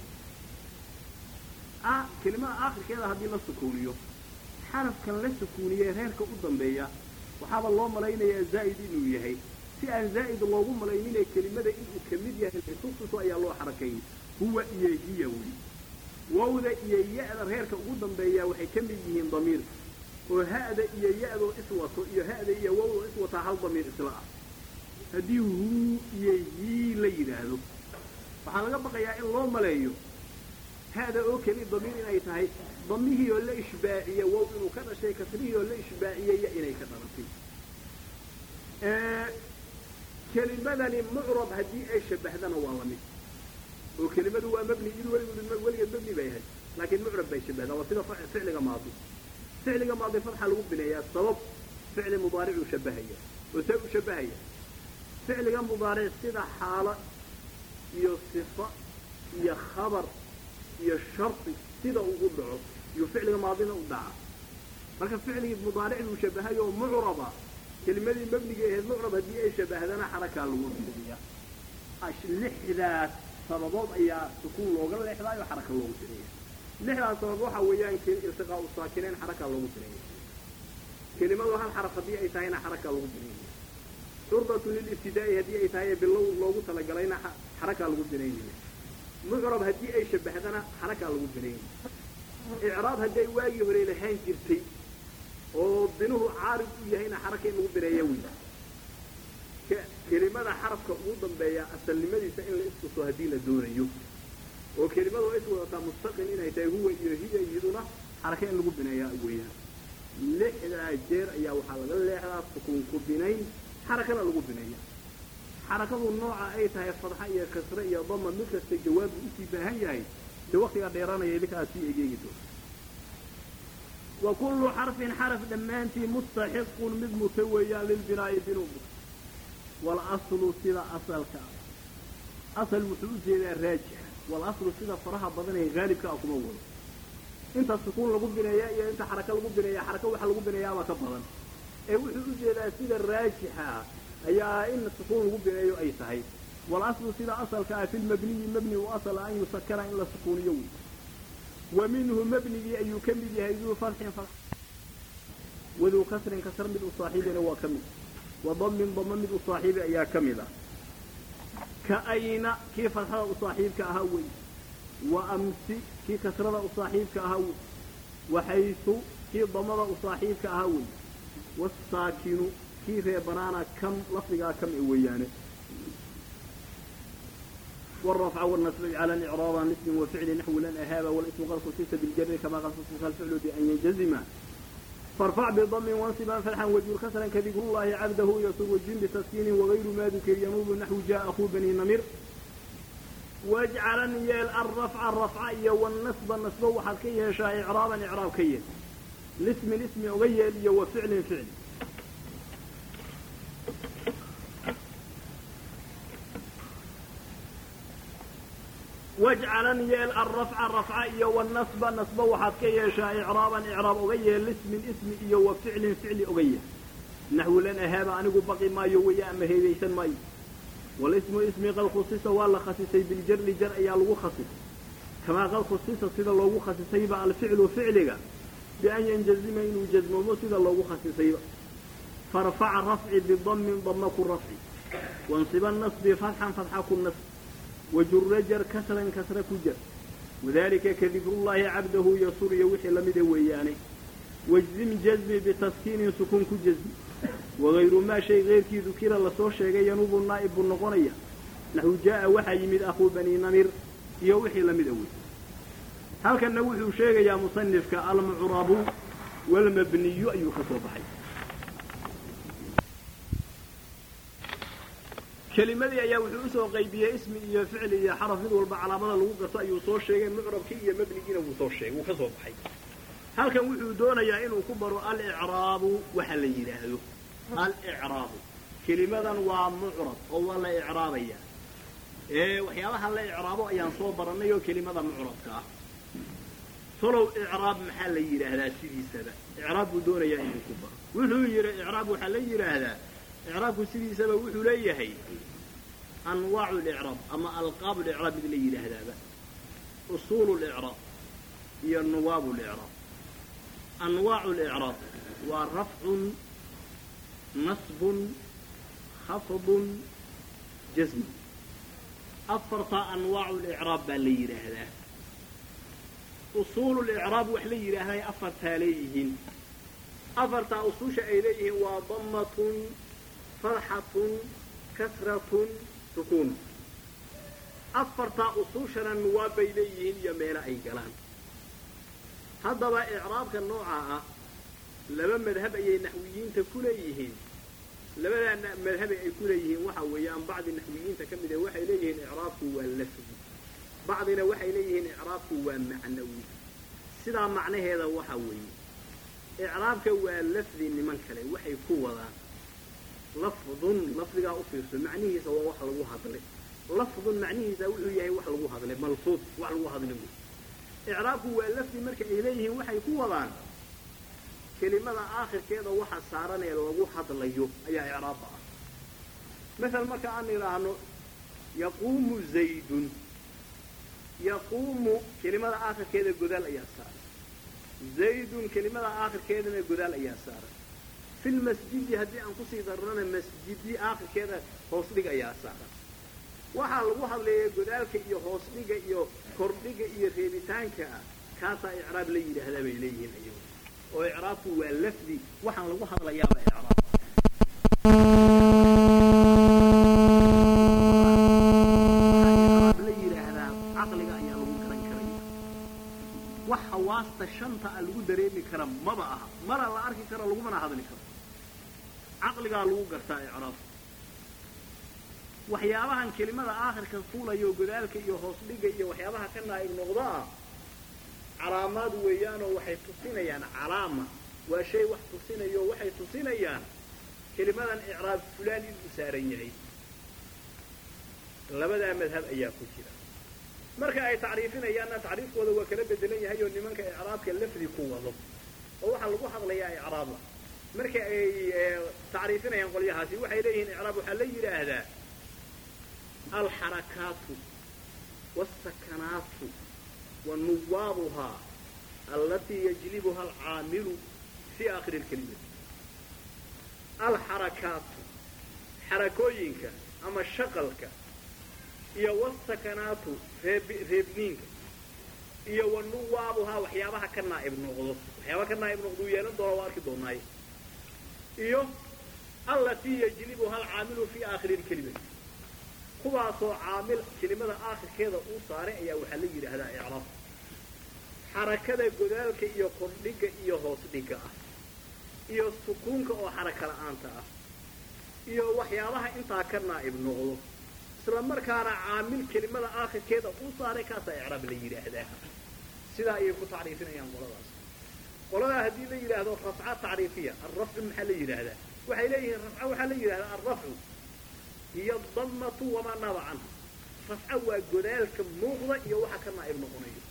kelimada aakhirkeeda haddii la sukuuniyo xarafkan la sukuuniyey reerka u dambeeya waxaaba loo malaynayaa zaa'id inuu yahay si aan zaa'id loogu malaynine kelimada inuu ka mid yahay isususo ayaa loo xarakeeyey huwa iyo hiya wey wawda iyo ya-da reerka ugu dambeeya waxay ka mid yihiin damiirka oo ha'da iyo ya-doo iswato iyo ha'da iyo wawdoo iswataa hal damiir isla ah haddii huu iyo hii la yidhaahdo waxaa laga baqayaa in loo maleeyo ha'da oo keli damiir inay tahay damihii oo la ishbaaciye wow inuu ka dhashay kasrihii oo la ishbaaciyey ya inay ka dhalatay kelimadani mucrab haddii ay shabahdana waa la mid oo kelimadu waa mabni id weligood weligeed mabni bay ahayd laakiin mucrab bay shabahdaa waa sida ficliga maadi ficliga maadi fatxa lagu bineeyaa sabab ficli mudaaricuu shabahaya oo see u shabahaya ficliga mudaaric sida xaalo iyo sifa iyo khabar iyo shardi sida uu u dhaco iyo ficliga maadina u dhaca marka ficligii mudaaric buu shabahayo oo mucraba kelimadii mabniga ahayd mucrab haddii ay shabahdana xarakaa lagu bineeya lixdaas sababood ayaa sukuun looga leexdaayo xaraka loogu bineeya lixdaas sabab waxa weeyaan iltiqaau saakinayn xarakaa loogu bineeya kelimadu hal xaraf haddii ay tahayna xarakaa lagu bineeya curbatu lilibtidaa'i haddii ay tahay bilow loogu talagalayna xarakaa lagu bineynaya mucrab haddii ay shabahdana xarakaa lagu bineynaya icraab hadday waagii hore lahaan jirtay oo binuhu caarid u yahayna xaraka in lagu bineeya wey kelimada xarafka ugu dambeeya asalnimadiisa in la istuso haddii la doonayo oo kelimadu is wadataa mustaqil inay tahay huwa iyo hiya iyaduna xaraka in lagu bineeyaa weeyaan lixdaa jeer ayaa waxaa laga leexdaa sukuun ku binayn xarakana lagu bineeya xarakadu nooca ay tahay fadxa iyo kasre iyo dama mid kasta jawaab buu usii baahan yahay de waktigaa dheeraanaya idinkaa sii egeegi doona wa kullu xarfin xaraf dhammaantii mustaxiqun mid muta weeyaan lilbinaa'i binuu muta walaslu sida asalka asal wuxuu u jeedaa raajixa walaslu sida faraha badan ee haalibka ah kuma wado inta sukuun lagu bineeya iyo inta xaraka lagu bineeya xaraka waxa lagu bineeyaabaa ka badan ee wuxuu u jeedaa sida raajixa ayaa in sukuun lagu bineeyo ay tahay walaslu sida asalka ah fi lmabniyi mabni u asala an yusakara in la sukuuniyo wey wa minhu mabnigii ayuu ka mid yahay duu farxin waduu kasrin kasr mid u saaxiibina waa ka mid wa damin dama mid u saaxiibi ayaa ka mid ah ka ayna kii fatxada u saaxiibka ahaa wey wa amsi kii kasrada u saaxiibka ahaa wey waxaysu kii damada u saaxiibka ahaa wey wasaakinu kii reebanaana kam lafdigaa kam e weeyaane والرفع والنصب على الإعراب عن اسم وفعل نحو لن أهاب والاسم قد خصيص بالجر كما قد خصيص الفعل بأن ينجزم فارفع بضم وانصبا فتحا وجر كسرا كذكر الله عبده يسر والجن بتسكين وغير ما ذكر ينوب نحو جاء أخو بني نمر واجعلا يال الرفع الرفع والنصب النصب وحركي يشاء إعرابا إعراب كي الاسم الاسم أغيل وفعل فعل واجعلا يال الرفع الرفع إيا والنصب نصب وحد كي يشاء إعرابا إعراب أغية الاسم الاسم إيا وفعل فعل أغية نحو لنا هذا أنه بقي ما يويا أما هيبيسا ما والاسم اسم قد خصيص ولا خصيصي بالجر جر أيا لغو خصيص كما قد خصيص سيدا لغو خصيصي بقى الفعل فعلك بأن ينجزم إنه جزم سيدا لغو خصيصي فرفع الرفع بالضم ضمك الرفع وانصب النصب فتحا فتحك النصب وجر جر كسرا كسر كجر وذلك كذكر الله عبده يسر يوحي لمد وياني واجزم جزم بتسكين سكون كجزم وغير ما شيء غير كي ذكر لسو شيغي ينوب النائب النقنية نحو جاء وحي يمد أخو بني نمر يوحي لمد وي هل كان نوحي شيغي يا مصنف كالمعرب والمبني أي خطوة بحي kelimadii ayaa wuxuu usoo qaybiyey ismi iyo ficli iyo xaraf mid walba calaamada lagu garto ayuu soo sheegay mucrabkii iyo mebnigiina wuu soo sheegay wuu ka soo baxay halkan wuxuu doonayaa inuu ku baro alicraabu waxa la yidhaahdo alicraabu kelimadan waa mucrab oo waa la icraabaya ee waxyaabaha la icraabo ayaan soo barannay oo kelimada mucrabka ah tolow icraab maxaa la yidhaahdaa sidiisaba icraab buu doonayaa inuu ku baro wuxuu yidhi icraab waxaa la yidhaahdaa icraabku sidiisaba wuxuu leeyahay anwaacu licraab ama alqaabu licraab mid la yidhaahdaaba usuulu licraab iyo nuwaabu licraab anwaacu licraab waa rafcun nasbun khafdun jasmun afartaa anwaacu licraab baa la yidhaahdaa usuulu licraab wax la yidhaahday afartaa leeyihiin afartaa usuusha ay leeyihiin waa dammatun farxatun kasratun sukuun afartaa usuushana nuwaab bay leeyihiin iyo meelo ay galaan haddaba icraabka noocaa ah laba madhab ayay naxwiyiinta ku leeyihiin labadaa madhabe ay ku leeyihiin waxa weeyaan bacdi naxwiyiinta ka mid ee waxay leeyihiin icraabku waa lafdi bacdina waxay leeyihiin icraabku waa macnawi sidaa macnaheeda waxa weeye icraabka waa lafdi niman kale waxay ku wadaan lafdun lafdigaa u fiirso macnihiisa waa wax lagu hadlay lafdun macnihiisa wuxuu yahay wax lagu hadlay malfuud wax lagu hadlay wey icraabku waa lafdi marka ay leeyihiin waxay ku wadaan kelimada aakhirkeeda waxa saaran ee lagu hadlayo ayaa icraabba ah masal marka aan idhaahno yaquumu zaydun yaquumu kelimada aakhirkeeda godaal ayaa saaran zaydun kelimada aakhirkeedana godaal ayaa saaran fi lmasjidi haddii aan kusii darrana masjidi aakhirkeeda hoos dhig ayaa saaran waxaa lagu hadlaya godaalka iyo hoos dhiga iyo kordhiga iyo reebitaanka ah kaasaa icraab la yidhaahdaa bay leeyihiin ayagu oo icraabku waa lafdi waxaan lagu hadlayaaba icraab icraab la yidhaahdaa caqliga ayaa lagu garan karaya wax hawaasta shanta a lagu dareemi kara maba aha mana la arki karo lagumana hadli karo caqligaa lagu gartaa icraabka waxyaabahan kelimada aakhirka fuulayo godaalka iyo hoos dhiga iyo waxyaabaha ka naa'ib noqdo ah calaamaad weeyaanoo waxay tusinayaan calaama waa shay wax tusinayo waxay tusinayaan kelimadan icraab fulaan inuu saaran yahay labadaa madhab ayaa ku jira marka ay tacriifinayaanna tacriifkooda waa kala bedelan yahay oo nimanka icraabka lafdi ku wado oo waxaa lagu hadlayaa icraaba marka ay tacriifinayaan qolyahaasi waxay leeyihiin icraab waxaa la yidhaahdaa alxarakaatu wاsakanaatu wanuwaabuhaa allatii yajlibuha alcaamilu fii aakhiri اlkelimati alxarakaatu xarakooyinka ama shaqalka iyo wasakanaatu reeb reebniinka iyo wanuwaabuhaa waxyaabaha ka naa'ib noqdo waxyaabaha ka naa'ib noqduu yeelan doona waa arki doonaaye iyo allatii yajlibuha alcaamilu fii aakhiri lkelimati kuwaasoo caamil kelimada aakhirkeeda uu saaray ayaa waxaa la yidhaahdaa icraab xarakada godaalka iyo kordhigga iyo hoos dhigga ah iyo sukuunka oo xaraka la'aanta ah iyo waxyaabaha intaa ka naa'ib noqdo isla markaana caamil kelimada aakhirkeeda uu saaray kaasaa icraab la yidhaahdaa sidaa ayay ku tacriifinayaan qoladaas qoladaa haddii la yidhaahdo rafca tacriifiya alrafcu maxaa la yidhaahdaa waxay leeyihiin rafca waxaa la yidhahdaa alrafcu hiyo dammatu wamaa naaba canha rafca waa godaalka muuqda iyo waxa ka naa'ib noqonayo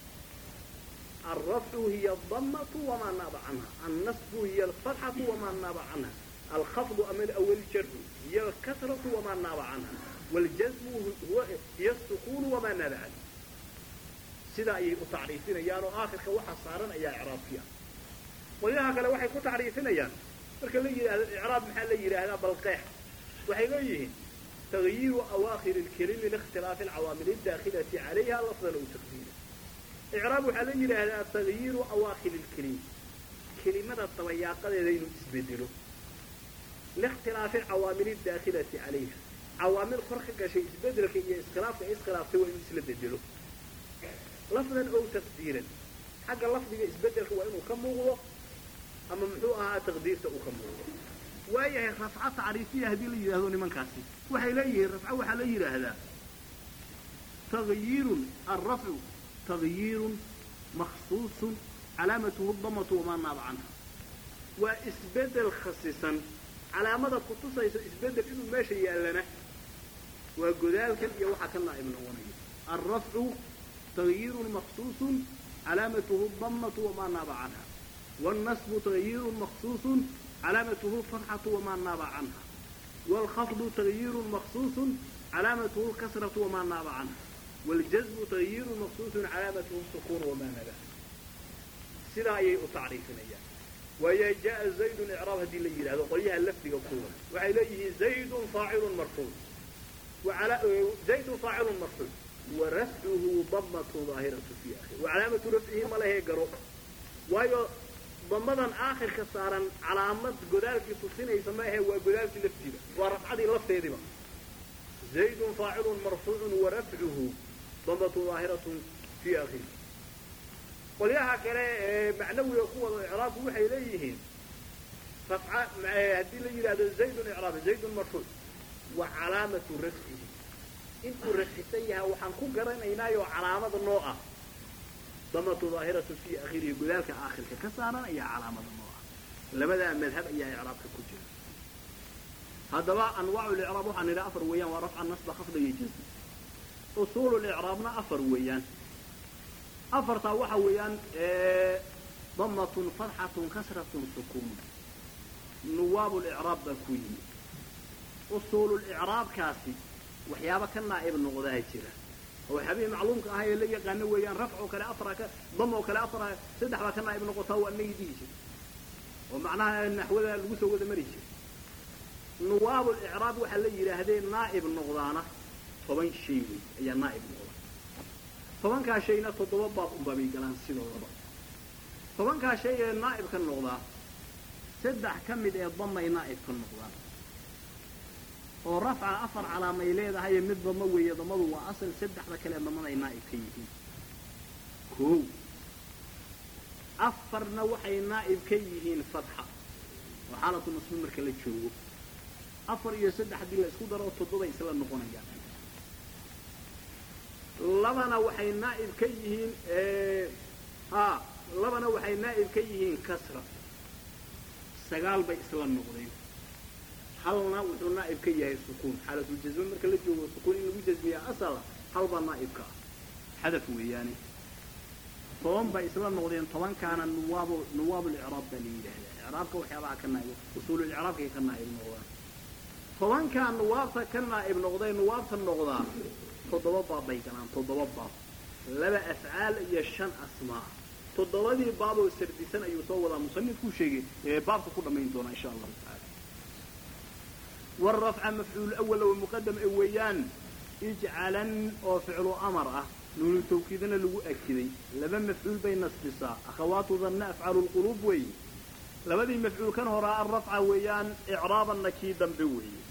alrafcu hiya dammatu wamaa naaba canha annasbu hiya alfatxatu wamaa naaba canha alkhafdu ama awaljarhu hiya alkasratu wamaa naaba canha waljasmu hiya asukuunu wamaa naaba canha sidaa ayay u tacriifinayaan oo aakhirka waxa saaran ayaa icraabkiya qolyaha kale waxay ku tacriifinayaan marka la yidhahdo icraab maxaa la yidhaahdaa balqeex waxay leeyihiin tagyiiru awaakhiri lkelimi liikhtilaafi alcawaamil adaakhilati calayha lafdan aw taqdiira icraab waxaa la yidhaahdaa tagyiiru awaakhiri lkelimi kelimada dabayaaqadeeda inuu isbedelo liikhtilaafi alcawaamil adaakhilati calayha cawaamil kor ka gashay isbedelka iyo iskhilaafka iskhilaaftay waa inuu isla bedelo lafdan ow taqdiiran xagga lafdiga isbedelka waa inuu ka muuqdo ama muxuu ahaa taqdiirta uu ka muuqdo waayahay rafca tacriifiya haddii la yidhahdo nimankaasi waxay leeyihiin rafca waxaa la yidhaahdaa tagyiirun alrafcu tagyiirun makhsuusun calaamatuhu damatu wamaa naaba canha waa isbedel khasisan calaamada kutusaysa isbedel inuu meesha yaallana waa godaalkan iyo waxaa ka naa'ib noqonaya alrafcu tagyiirun makhsuusun calaamatuhu damatu wamaa naaba canha wاlnasbu tagyiirun makhsuusun calaamatuhu alfatxatu wamaa naaba canha wاlkhafdu tagyiirun makhsuusun calaamatuhu alkasratu wamaa naaba canha wاljazmu tagyiirun makhsuusun calaamatuhu sukuun wamaa naba sidaa ayay u tacriifinayaan waaya jaءa zaydun icraab haddii la yidhahdo qolyaha lafdiga kuwa waxay leeyihiin zaydun faacilun marfuuc zaydun faacilun marfuuc warafcuhu damatu daahiratu fi akhir wacalaamatu rafcihi ma lahee garo waayo damadan aakhirka saaran calaamad godaalkii tusinaysa ma ahe waa godaalkii laftiida waa rafcadii lafteediba zaydun faacilun marfuucun warafcuhu damatu daahiratun fi akhir qolyaha kale ee macnawiga ku wada icraabku waxay leeyihiin rafca haddii la yidhahdo zaydun icraab zaydun marfuuc wa calaamatu rafcihi intuu rafcisan yahay waxaan ku garanaynaayoo calaamada noo ah damatu daahiratu fii akhirihi godaalka aakhirka ka saaran ayaa calaamada noo ah labadaa madhab ayaa icraabka ku jira haddaba anwaacu licraab waxaan nidhi afar weeyaan waa rafca nasba khafda iyo jasm usuulu licraabna afar weeyaan afartaa waxa weeyaan damatun fatxatun kasratun sukuun nuwaabu licraab baa ku yimid usuululicraabkaasi waxyaaba ka naa'ib noqdaa jira oo waxyaabihii macluumka ahaa ee la yaqaano weeyaan rafcoo kale afra ka damoo kale afra saddex baa ka naa'ib noqotaa waa nagi dhihi jira oo macnaha naxwada lagu soo wada mari jira nuwaabulicraab waxaa la yidhaahdee naa'ib noqdaana toban shay wey ayaa naa'ib noqda tobankaa shayna toddoba baab unbabay galaan sidoodaba tobankaa shay ee naa'ib ka noqdaa saddex ka mid ee damay naa'ib ka noqdaan oo rafca afar calaamay leedahaye mid damo weeye damadu waa asal saddexda kale damaday naa'ib ka yihiin koow afarna waxay naa'ib ka yihiin fatxa oo xaalatu nasbi marka la joogo afar iyo saddex haddii la isku daro toddobay isla noqonayaan labana waxay naa'ib ka yihiin ha labana waxay naa'ib ka yihiin kasra sagaal bay isla noqdeen halna wuxuu naa'ib ka yahay sukuun xaalatujasme marka la joogo sukuun in lagu jasmiyaa asala hal baa naa'ibka ah xadaf weeyaane toban bay isla noqdeen tobankaana nuwaab nuwaabulicraab baa la yidhaahdaa icraabka waxyaabaha ka naa'ib usuululicraabkay ka naa'ib noqdaan tobankaa nuwaabta ka naa'ib noqday nuwaabta noqdaa toddoba baab bay galaan toddoba baab laba afcaal iyo shan asmaa toddobadii baaboo sardisan ayuu soo wadaa musanifkuu sheegay ee baabka ku dhammayn doonaa insha allahu tacaala wاrafca mafcuul awala wa muqadam e weeyaan ijcalan oo ficlu amar ah nuunu tawkiidna lagu akiday laba mafcuul bay nasbisaa akhawaatu danna afcalu lquluub weeye labadii mafcuul kan horaa alrafca weeyaan icraabanna kii dambe weeye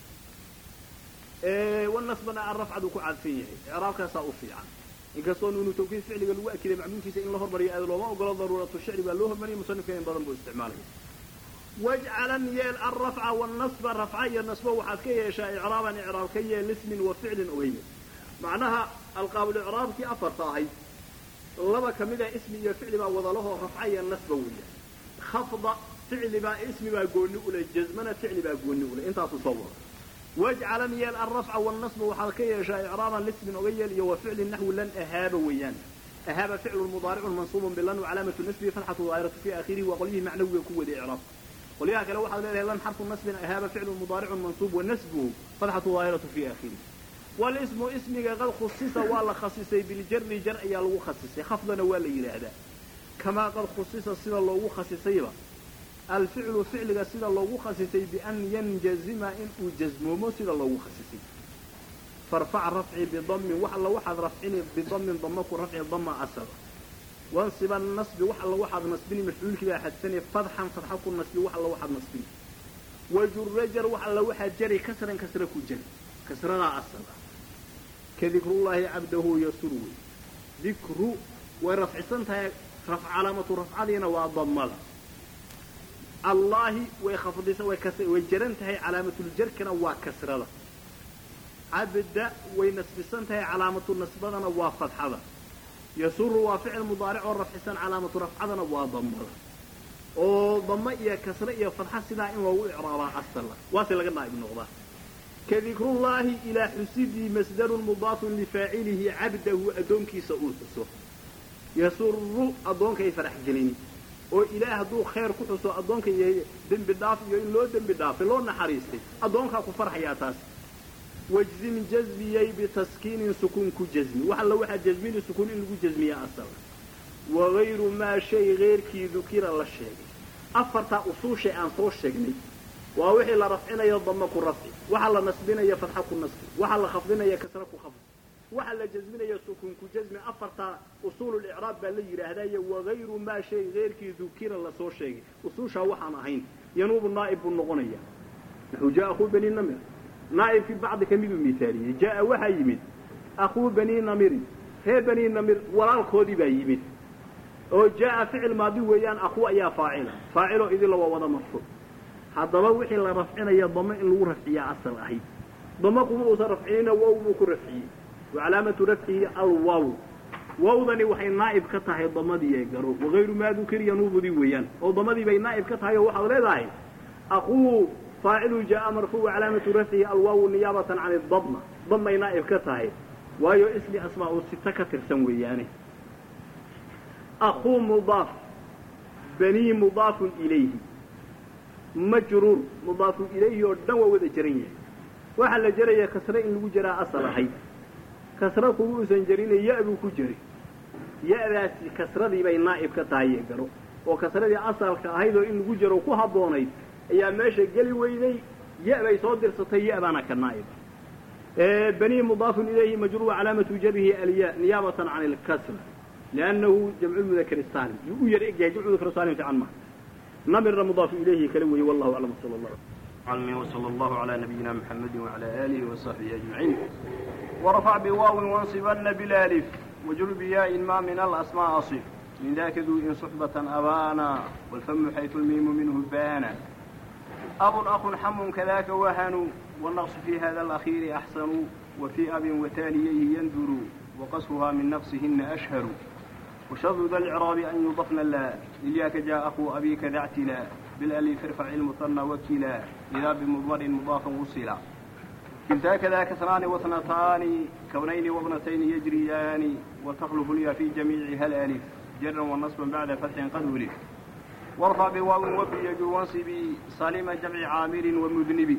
wanasbana alrafcadu ku cadfan yahay icraabkaasaa u fiican inkastoo nuunu tawkiid ficliga lagu akiday macluumkiisa in la hormariyo aad looma ogolo daruuratu shicri baa loo hormariyay musanifka in badan buu isticmaalaya wajcalan yeel alrafca wannasba rafca iyo nasbo waxaad ka yeeshaa icraaban icraab ka yeel ismin wa ficlin ogeyme macnaha alqaabulicraabkii afarta ahayd laba ka mid a ismi iyo ficli baa wadalahoo rafca iyo nasba weeya khafda ficli baa ismi baa gooni ule jazmana ficli baa gooni ule intaasu soo wada wajcalan yeel alrafca wannasba waxaad ka yeeshaa icraaban lismin oga yeel iyo wa ficlin naxwi lan ahaaba weeyaan ahaaba ficlu mudaaricun mansuubun bilan wacalaamatu nasbihi fatxatu daahiratu fi aakhirihi waa qolyihii macnawiga ku waday icraab qolyaha kale waxaad leedahay lan xarfu nasbin ahaaba ficlu mudaaricun mansuub wanasbuhu fatxatu daahiratu fi aakhirihi walismu ismiga qad khusisa waa la khasisay biljari jar ayaa lagu khasisay khafdana waa la yidhaahdaa kamaa qad khusisa sida loogu khasisayba alficlu ficliga sida loogu khasisay bian yanjazima inuu jasmoomo sida loogu khasisay farfac rafci bidamin wax alla waxaad rafcini bidamin dama ku rafci dama asal wansiba nasbi wax alla waxaad nasbini mafcuulkii baa xadfani fadxan fadxa ku nasbi wax alla waxaad nasbini wajurajar wax alla waxaad jari kasran kasra ku jari kasradaa asal ah ka dikrullaahi cabdahu yasur wey dikru way rafcisan tahay calaamatu rafcadiina waa damada allaahi way khafdisa way jaran tahay calaamatul-jarkana waa kasrada cabda way nasbisan tahay calaamatu nasbadana waa fadxada yasuru waa ficil mudaaric oo rafcisan calaamatu rafcadana waa damada oo dama iyo kasre iyo fadxa sidaa in loogu icraabaa asala waase laga naa'ib noqdaa ka dikrullaahi ilaa xusidii masdarun mudaafun lifaacilihi cabdahu addoonkiisa uu xuso yasuru addoonkay farax gelini oo ilaah hadduu khayr ku xuso addoonka iyo dembi dhaaf iyo in loo dembi dhaafay loo naxariistay addoonkaa ku farxayaa taas wajzim jazmiyey bitaskiinin sukuun ku jazmi wax alla waxaa jazmini sukuun in lagu jazmiyaa asala wagayru maa shay keyrkii dukira la sheegay afartaa usuushay aan soo sheegnay waa wixii la rafcinayo dama ku rafci waxa la nasbinayo fadxa ku nasbi waxa la khafdinayo kasra ku khafd waxa la jazminayo sukuun ku jazmi afartaa usuululicraab baa la yidhaahdayo wagayru maa shay keyrkii dukira lasoo sheegay usuushaa waxaan ahayn yanuubu naa'ib buu noqonaya naxu jaa akhuu bani namir naa'ibkii bacdi ka miduu miaaliyey jaa'a waxaa yimid akhuu bani namirin reer bani namir walaalkoodii baa yimid oo jaa'a ficil maadi weeyaan akhuu ayaa faacila faaciloo idinla waa wada marfuuc haddaba wixii la rafcinaya damo in lagu rafciyaa asal ahayd damo kuma uusan rafcinina wow buu ku rafciyey wa calaamatu rafcihi alwaw wawdani waxay naa'ib ka tahay damadii ee garo wagayru maa dukiriya nuubudii weeyaan oo damadii bay naa'ib ka tahay oo waxaad leedahay aquu faacilu jaa'a marfuuc calaamatu rafcihi alwaawu niyaabatan can idadma damay naa'ib ka tahay waayo ismi asmaa uu sita ka tirsan weeyaane aquu mudaaf banii mudaafun ilayhi majruur mudaafun ilayhi oo dhan waa wada jaran yahay waxaa la jaraya kasre in lagu jaraa asal ahayd kasra kugu usan jarina ya buu ku jari ya-daasi kasradii bay naa'ib ka tahay ee garo oo kasradii asalka ahayd oo in lagu jaro ku habboonayd ayaa meesha geli weyday ya bay soo dirsatay ya baana ka naa'iba banii mudaafun ilayhi majruur calaamatu jarihi alya niyaabatan can ilkasra liannahu jamcu mudakar saalim yuu u yar egyahay jamcu mudakar saalim fiican maha namirna mudaafu ilayhi kala weeye wallahu aclam sala allah علمه وصلى الله على نبينا محمد وعلى آله وصحبه أجمعين ورفع بواو وانصبن بالالف وجر بياء ما من الأسماء أصف من ذاك ذو إن صحبة أبانا والفم حيث الميم منه بانا أب أخ حم كذاك وهن والنقص في هذا الأخير أحسن وفي أب وتاليه يندر وقصرها من نقصهن أشهر وشر ذا الإعراب أن يضفن لا إلياك جاء أخو أبيك ذا اعتلا بالألف ارفع المثنى وكلا إذا بمضمر مضافا وصلا كلتا كذا كسران واثنتان كونين وابنتين يجريان وتخلف اليا في جميعها الألف جرا ونصبا بعد فتح قد ولف وارفع بواو وفي يجر وانصبي سالم جمع عامر ومذنب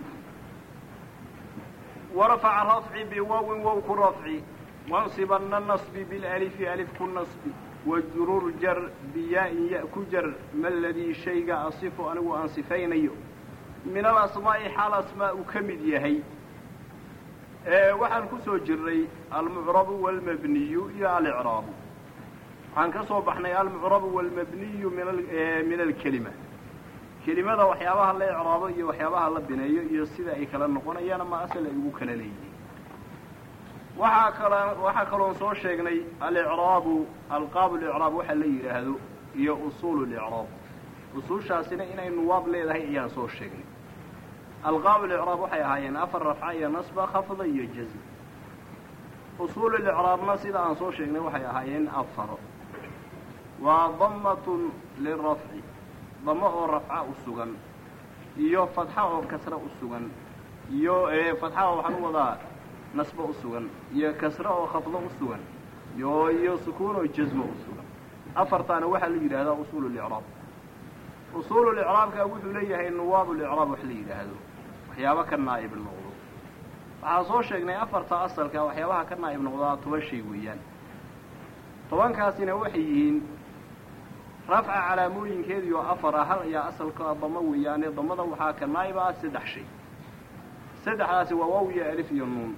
ورفع الرفع بواو ووك الرفع وانصبن النصب بالألف ألف كالنصب وجرور جر بياء يأكجر ما الذي شيء أصف أنا أنصفين من الأسماء حال أسماء كمد يهي waxaan ku soo jirnay almucrabu wاlmabniyu iyo alicraabu waxaan ka soo baxnay almucrabu wاlmabniyu min alkelima kelimada waxyaabaha la icraabo iyo waxyaabaha la bineeyo iyo sida ay kala noqonayaan ama asal ay ugu kala leeyihiin waxaa kala waxaa kaloon soo sheegnay alicraabu alqaabu licraab waxa la yidhaahdo iyo usuulu licraab usuushaasina inay nuwaab leedahay ayaan soo sheegnay alqaabu licraab waxay ahaayeen afar rafca iyo nasba khafda iyo jazm usuulu licraabna sida aan soo sheegnay waxay ahaayeen afaro waa damatun lirafci damo oo rafca u sugan iyo fatxa oo kasra u sugan iyo fatxa oo waxaan u wadaa nasbo u sugan iyo kasra oo khafdo u sugan iyo iyo sukuun oo jazmo u sugan afartaana waxaa la yidhahdaa usuulu licraab usuulu licraabka wuxuu leeyahay nuwaabu licraab wax la yidhaahdo waxyaaba ka naa'ib noqdo waxaan soo sheegnay afarta asalka waxyaabaha ka naa'ib noqdaa toban shay weeyaan tobankaasina waxay yihiin rafca calaamooyinkeediio afar ah hal ayaa asalka damo weeyaane damada waxaa ka naa'ib ah saddex shay saddexdaasi waa waaw iyo alif iyo nuun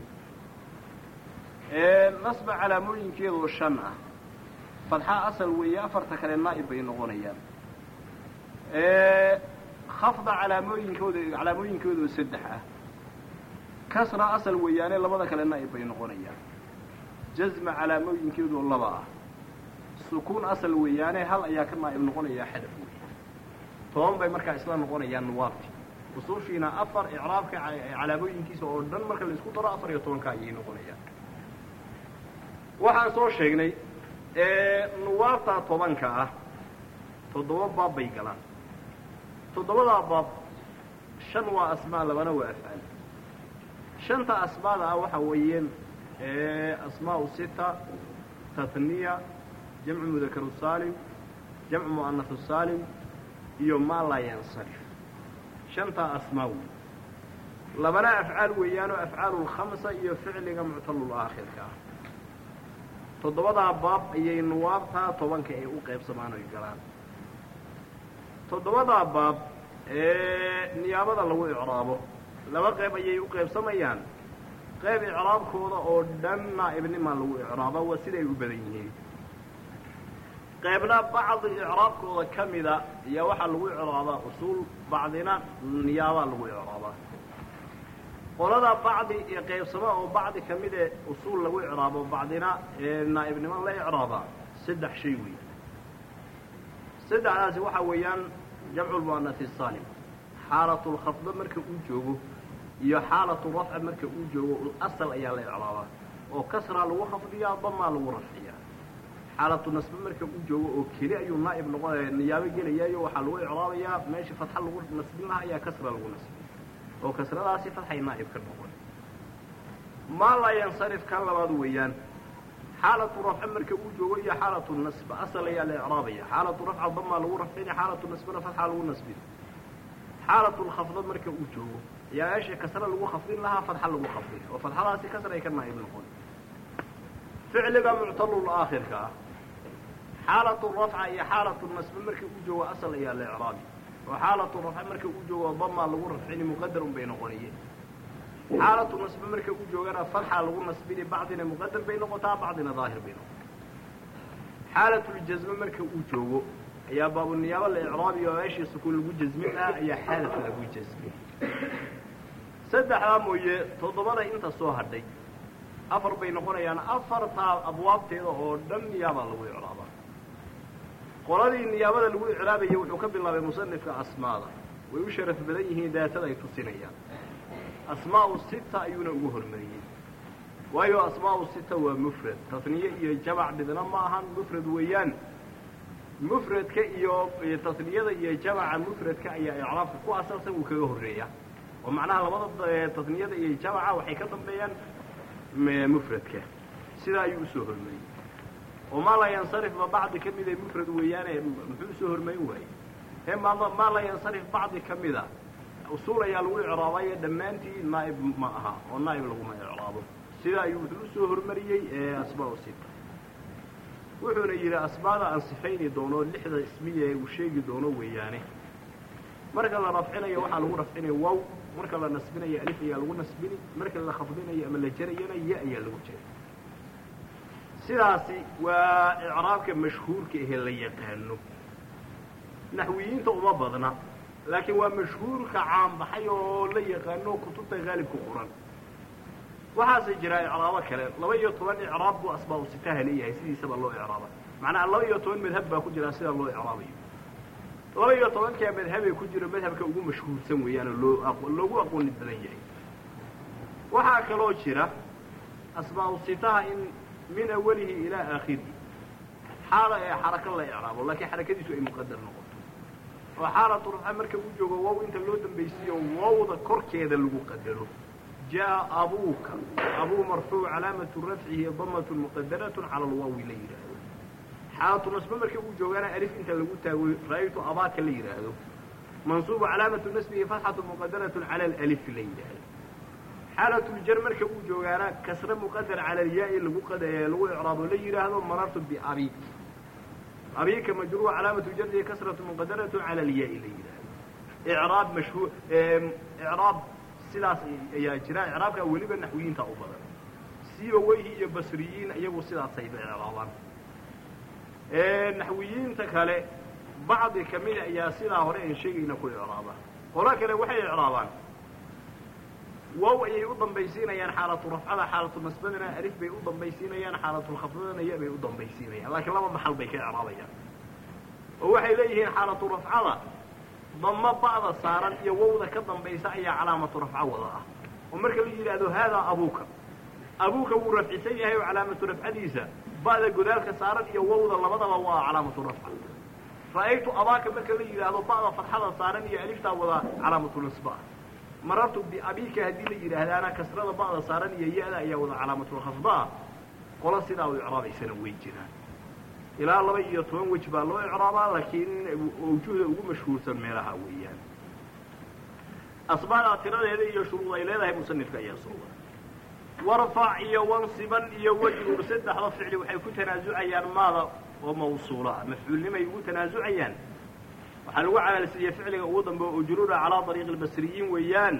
nasba calaamooyinkeedoo shan ah fadxa asal weeye afarta kale naa'ib bay noqonayaan khafda calaamooyinkooda calaamooyinkoodoo saddex ah kasra asal weeyaane labada kale naa'ib bay noqonayaan jazma calaamooyinkeedoo laba ah sukuun asal weeyaane hal ayaa ka naa'ib noqonayaa xadaf wey toban bay markaa isla noqonayaan nuwaabti usuushiina afar icraabka calaamooyinkiisa oo dhan marka la isku daro afar iyo tobanka ayay noqonayaan waxaan soo sheegnay nuwaabta tobanka ah toddoba baab bay galaan toddobadaa baab shan waa asmaa labana waa afcaal shanta asmaada ah waxa weeyeen asmaau sita tatniya jamcu mudakaru saalim jamcu mu'anasu saalim iyo maa laa yansarif shantaa asmaa wey labana afcaal weeyaanoo afcaalu lkhamsa iyo ficliga muctalul aakhirka ah toddobadaa baab ayay nuwaabtaa tobanka ay u qaybsamaan oy galaan toddobadaa baab ee niyaabada lagu icraabo laba qayb ayay u qaybsamayaan qayb icraabkooda oo dhan naa'ibnimaa lagu icraaba waa siday u badan yihiin qaybna bacdi icraabkooda ka mida ayaa waxaa lagu icraabaa usuul bacdina niyaabaa lagu icraabaa qolada bacdi ee qaybsama oo bacdi ka mid ee usuul lagu icraabo bacdina ee naa'ibnimo la icraabaa saddex shay wey saddexdaasi waxaa weeyaan jamcu lmu'anasi saalim xaalatu lkhafda marka uu joogo iyo xaalatu rafca marka uu joogo asal ayaa la icraabaa oo kasraa lagu khafdiyaa damaa lagu rafciyaa xaalatu nasbe marka uu joogo oo keli ayuu naa'ib noqonaya niyaabo gelayaayo waxaa lagu icraabayaa meesha fatxa lagu nasbin lahaa ayaa kasra lagu nasbin oo kasradaasi fatxay naa'ib ka noqon maa laa yansarif kan labaad weeyaan xaalatu rafce marka uu joogo iyo xaalatu nasba asal ayaa la icraabaya xaalatu rafca damaa lagu rafcina xaalatu nasbana fatxa lagu nasbin xaalatu lkhafda marka uu joogo ayaa meesha kasra lagu khafdin lahaa fatxa lagu khafdin oo fatxadaasi kasra ay ka naa'ib noqon ficliga muctalul aakhirka ah xaalatu rafca iyo xaalatu nasbe marka uu joogo asal ayaa la icraabi oo xaalatu rafce marka uu joogo damaa lagu rafcini muqadar un bay noqonayeen xaalatu nasbe marka uu joogana fatxa lagu nasbini bacdina muqadar bay noqotaa bacdina daahir bay noqotaa xaalatljasme marka uu joogo ayaa baabuniyaabo la icraabi oo meeshii sukuun lagu jasmin ah ayaa xaalata lagu jasmin saddexdaa mooye toddobada inta soo hadhay afar bay noqonayaan afartaa abwaabteeda oo dhan niyaabaa lagu icraabaa qoladii niyaabada lagu icraabayay wuxuu ka bilaabay musanifka asmaada way u sharaf badan yihiin daatada ay tusinayaan asmaau sita ayuuna ugu hormariyey waayo asmaau sita waa mufrad tasniye iyo jamac midna ma ahan mufrad weeyaan mufradka iyo tasniyada iyo jamaca mufradka ayaa icraabka ku asalsan uu kaga horreeya oo macnaha labada tasniyada iyo jamaca waxay ka dambeeyaan mufradka sidaa ayuu usoo hormariyey oo maa laa yansarif ba bacdi ka mida mufrad weeyaane muxuu usoo hormarin waayey ee maa laa yansarif bacdi ka mida usuul ayaa lagu icraabayo dhammaantii naa'ib ma aha oo naa'ib laguma icraabo sidaa ayuu wuxuu usoo hormariyey ee asmaa sita wuxuuna yidhi asmaada aan sifayni doono lixda ismiya ee uu sheegi doono weeyaane marka la rafcinayo waxaa lagu rafcinaya wow marka la nasbinayo alif ayaa lagu nasbini marka la khafdinayo ama la jarayana ya ayaa lagu jaray sidaasi waa icraabka mashhuurka ahee la yaqaano naxwiyiinta uma badna laakiin waa mashhuurka caanbaxay oo la yaqaano kutubta haalibka qoran waxaase jira icraabo kale laba iyo toban icraab buu asbaabu sitaha leeyahay sidiisaba loo icraaba macnaha laba iyo toban madhab baa ku jira sida loo icraabayo laba iyo tobankaa madhabay ku jiro madhabka ugu mashhuursan weeyaanoo loo loogu aqooni badan yahay waxaa kaloo jira asbaabu sitaha in min awalihi ilaa aakhirihi xaala ee xarako la icraabo laakiin xarakadiisu ay muqadar noqoto oo xaalatu rafca marka uu joogo wow inta loo dambaysiiyo wowda korkeeda lagu qadaro jaa abuuka abuu marfuuc calaamatu rafcihi damatun muqadaratun cala alwaawi la yidhaahdo xaalatu nasbe marka uu joogaana alif inta lagu taago ra'aytu abaaka la yidhaahdo mansuubu calaamatu nasbihi fatxatu muqadaratun cala alif la yidhaahdo xaalatuljar marka uu joogaana kasre muqadar cala alyaa-i lagu lagu icraabo la yidhaahdo marartu biabik abika majruur calaamatu jardihi kasratu muqadaratun cala alyaa-i la yidhaahdo icraab mashhuur icraab sidaas ayaa jira icraabka weliba naxwiyiinta u badan siiba weyhi iyo basriyiin iyagu sidaasayba icraabaan naxwiyiinta kale bacdi kamida ayaa sidaa hore aan sheegayna ku icraaba qolo kale waxay icraabaan wow ayay u dambaysiinayaan xaalatu rafcada xaalatu nasbadana alif bay u dambaysiinayaan xaalatulkhafdadana ya bay u dambaysiinayaan laakiin laba maxal bay ka icraabayaan oo waxay leeyihiin xaalatu rafcada damo ba'da saaran iyo wowda ka dambaysa ayaa calaamatu rafco wada ah oo marka la yidhaahdo haadaa abuuka abuuka wuu rafcisan yahay oo calaamatu rafcadiisa ba'da godaalka saaran iyo wowda labadaba waa calaamatu rafca ra'aytu abaaka marka la yidhaahdo ba'da fatxada saaran iyo aliftaa wada calaamatu nasba marartu biabika haddii la yidhaahdaana kasrada ba'da saaran iyo ya-da ayaa wada calaamatlkhafdaa qola sidaa u icraabaysana way jiraan ilaa laba iyo toban wej baa loo icraabaa laakiin awjuhda ugu mashhuursan meelaha weeyaan asbaada tiradeeda iyo shuruud ay leedahay musanifka ayaa soo wara warfac iyo wansiban iyo wejrur saddexda ficli waxay ku tanaasucayaan maada oo mawsuula ah mafcuulnimay ugu tanaasucayaan waxaa lagu camalsiiyey ficliga ugu dambe oo ujruura calaa dariiqi albasriyiin weeyaan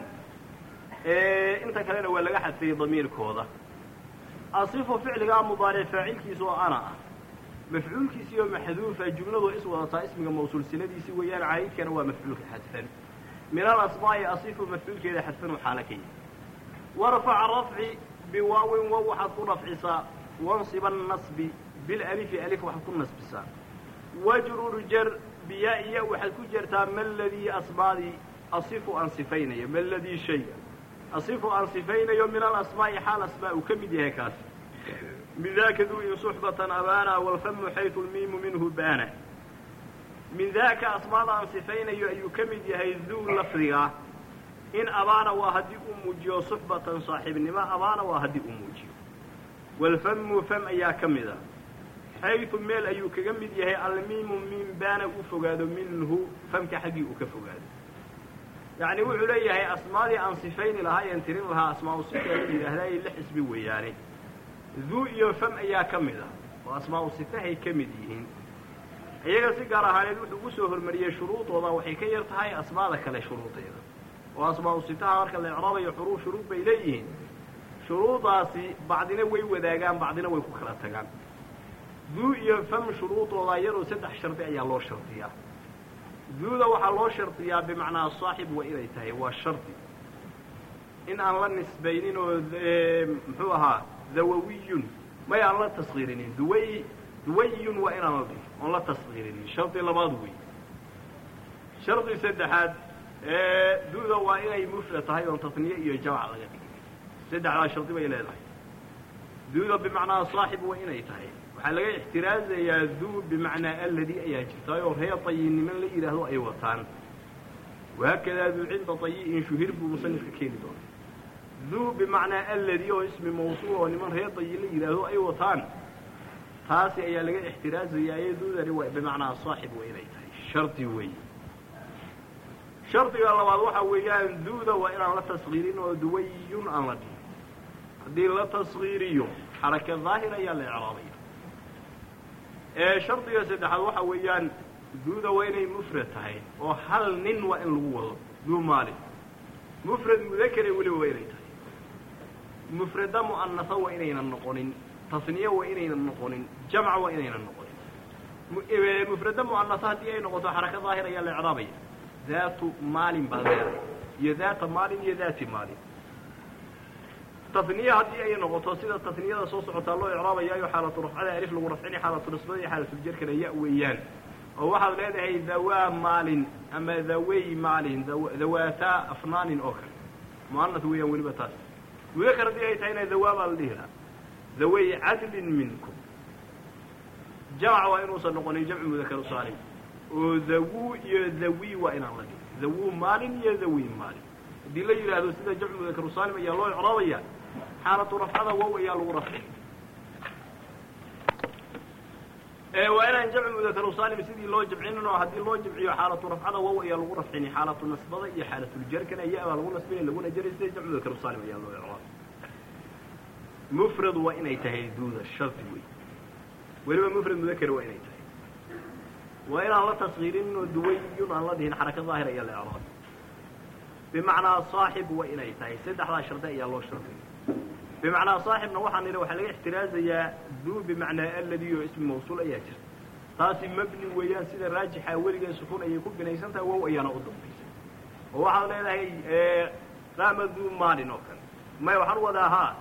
inta kalena waa laga xadfiyey damiirkooda asifu ficligaa mudaaric faacilkiisa oo ana ah mafcuulkiisii oo maxduufa jumladu is wadataa ismiga mawsuulsinadiisii weeyaan caayidkana waa mafcuulka xadfan min alasmaa'i asifu mafcuulkeeda xadfan xaala ka yihi warfac rafci biwaawin wow waxaad ku rafcisaa wansiba nasbi bilalifi alif waxaad ku nasbisaa wajrur jar biyaa iya waxaad ku jertaa ma ladii asmaadii asifu aan sifaynayo ma ladii shayga asifu aan sifaynayo min alasmaa'i xaal asmaa uu ka mid yahay kaas min daka duu in suxbatan abaana walfamu xaytu lmiimu minhu baana min daaka asmaada aan sifaynayo ayuu ka mid yahay duu lafdigaa in abaana waa haddii uu muujiyo suxbatan saaxiibnimo abaana waa haddii uu muujiyo walfamu fam ayaa ka mid a xaytu meel ayuu kaga mid yahay almiimu miim baana u fogaado minhu famka xaggii uu ka fogaado yacni wuxuu leeyahay asmaadii aan sifayni lahaa een tirin lahaa asmaau sifa la yidhaahdaay lix isbi weeyaane duu iyo fam ayaa ka mid ah oo asmaau sifahay ka mid yihiin iyaga si gaar ahaaneed wuxuu ugu soo hormariyey shuruudooda waxay ka yar tahay asmaada kale shuruudeeda oo asmaau sitaha marka la icraabayo xuruu shuruud bay leeyihiin shuruudaasi bacdina way wadaagaan bacdina way ku kala tagaan duu iyo fam shuruudooda iyadoo saddex shardi ayaa loo shardiyaa duuda waxaa loo shardiyaa bimacnaa saaxib waa inay tahay waa shardi in aan la nisbaynin oo muxuu ahaa dawawiyun may aan la taskiirinin duway duwayun waa inaan la dhihin oon la taskiirinin shardi labaad wey shardi saddexaad duuda waa inay mufrad tahay oon tasniye iyo jamc laga dhigin saddexdaa shardi bay leedahay duuda bimacnaa saaxib waa inay tahay waxaa laga ixtiraazayaa duu bimacnaa aladi ayaa jirtaayoo reer tayiiniman la yidhaahdo ay wataan wahaakadaa duu cinda tayi'in shuhir buu musanifka keeni doonay duu bimacnaa aladi oo ismi mawsuul oo niman reer tayin la yidhaahdo ay wataan taasi ayaa laga ixtiraazayaa ee duudani waa bimacnaa saaxib waa inay tahay shardi weey shardiga labaad waxaa weeyaan duuda waa inaan la taskiirin oo duwayun aan la dhihin haddii la taskiiriyo xaraka daahir ayaa la ecraabaya shardiga saddexaad waxa weeyaan duuda waa inay mufrad tahay oo hal nin waa in lagu wado duu maalin mufrad mudakere weliba waa inay tahay mufrada mu'anasa waa inaynan noqonin tasniye waa inaynan noqonin jamca waa inaynan noqonin mufrada mu'anasa haddii ay noqoto xaraka daahir ayaa la icraabaya daatu maalin baad leedahay iyo daata maalin iyo daati maalin tasniye haddii ay noqoto sida tasniyada soo socotaa loo icraabayaayo xaalatu rafcada alif lagu rafcini xaalatu nisbada iyo xaalatuljarkana ya weeyaan oo waxaad leedahay dawaa maalin ama dawey maalin dawaataa afnaanin oo kale mu'anas weeyaan weliba taas mudakar haddii ay tahayna dawaa baa la dhihi lahaa dawey cadlin minkum jamc waa inuusan noqonin jamcu mudakaru saalim oo dawuu iyo dawi waa inaan la dhihin dawuu maalin iyo dawi maalin haddii la yidhaahdo sida jamcu mudakaru saalim ayaa loo icraabaya xaalatu rafcada wow ayaa lagu rafcin waa inaan jamcu mudakaru saalim sidii loo jamcinin oo haddii loo jamciyo xaalatu rafcada wow ayaa lagu rafcini xaalatu nasbada iyo xaalatuljarkana ya baa lagu nasbini laguna jari sida jamcu mudakaru saalim ayaa loo icraabay mufrad waa inay tahay duuda shardi wey weliba mufrad mudakar waa inay tahay waa inaan la taskiirin oo duwayun aan la dhihin xaraka daahir ayaa la icraabay bimacnaa saaxib waa inay tahay saddexdaa shardi ayaa loo shardiy bimacnaa saaxibna waxaan idhi waxaa laga ixtiraazayaa duu bimacnaa alladii oo ismi mawsuul ayaa jirta taasi mabni weeyaan sida raajixa weligee sukuun ayay ku binaysan tahay wow ayaana u dambaysa oo waxaad leedahay qaama duu maalin oo kale may waxaan u wadaa haa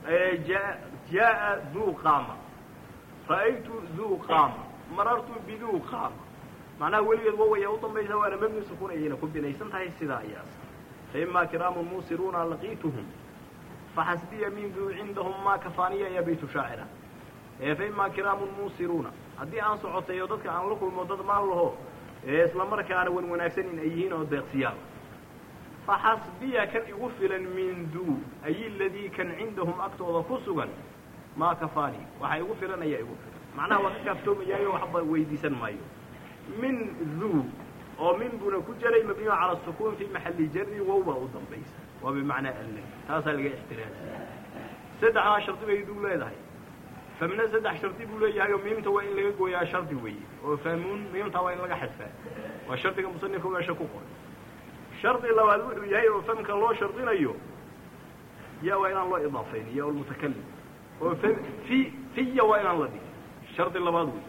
jaa'a duu qaama ra'aytu duu qaama marartu biduu qaama macnaha weligeed wow ayaa u dambaysa waana mabni sukuun ayayna ku binaysan tahay sidaa ayaas faima kiraamun muusiruuna laqiituhum faxasbiya min duu cindahum maa kafaaniya ya baytu shaacira faima kiraamun muusiruuna haddii aan socotay oo dadka aan la kulmo dad maan laho isla markaana wan wanaagsan in ay yihiin oo deeqsiyaal faxasbiya kan igu filan min duu ay ladii kan cindahum agtooda ku sugan maa kafaani waxa igu filan ayaa igu filan macnaha waa ka kaaftoomayaayo waxba weydiisan maayo min duu oo min buna ku jaray mabniyo cala sukuun fi maxali jari wow baa u dambaysa waa bimacnaa alle taasaa laga ixtiraasiya saddexdaa shardi bay duu leedahay famna saddex shardi buu leeyahay oo miimta waa in laga gooyaa shardi weeye oo fahmuun miimta waa in laga xadfaa waa shardiga musanifka meesha ku qoray shardi labaad wuxuu yahay oo famka loo shardinayo ya waa inaan loo idaafayn ya lmutakalim oo fi fiya waa inaan la dhigin shardi labaad wey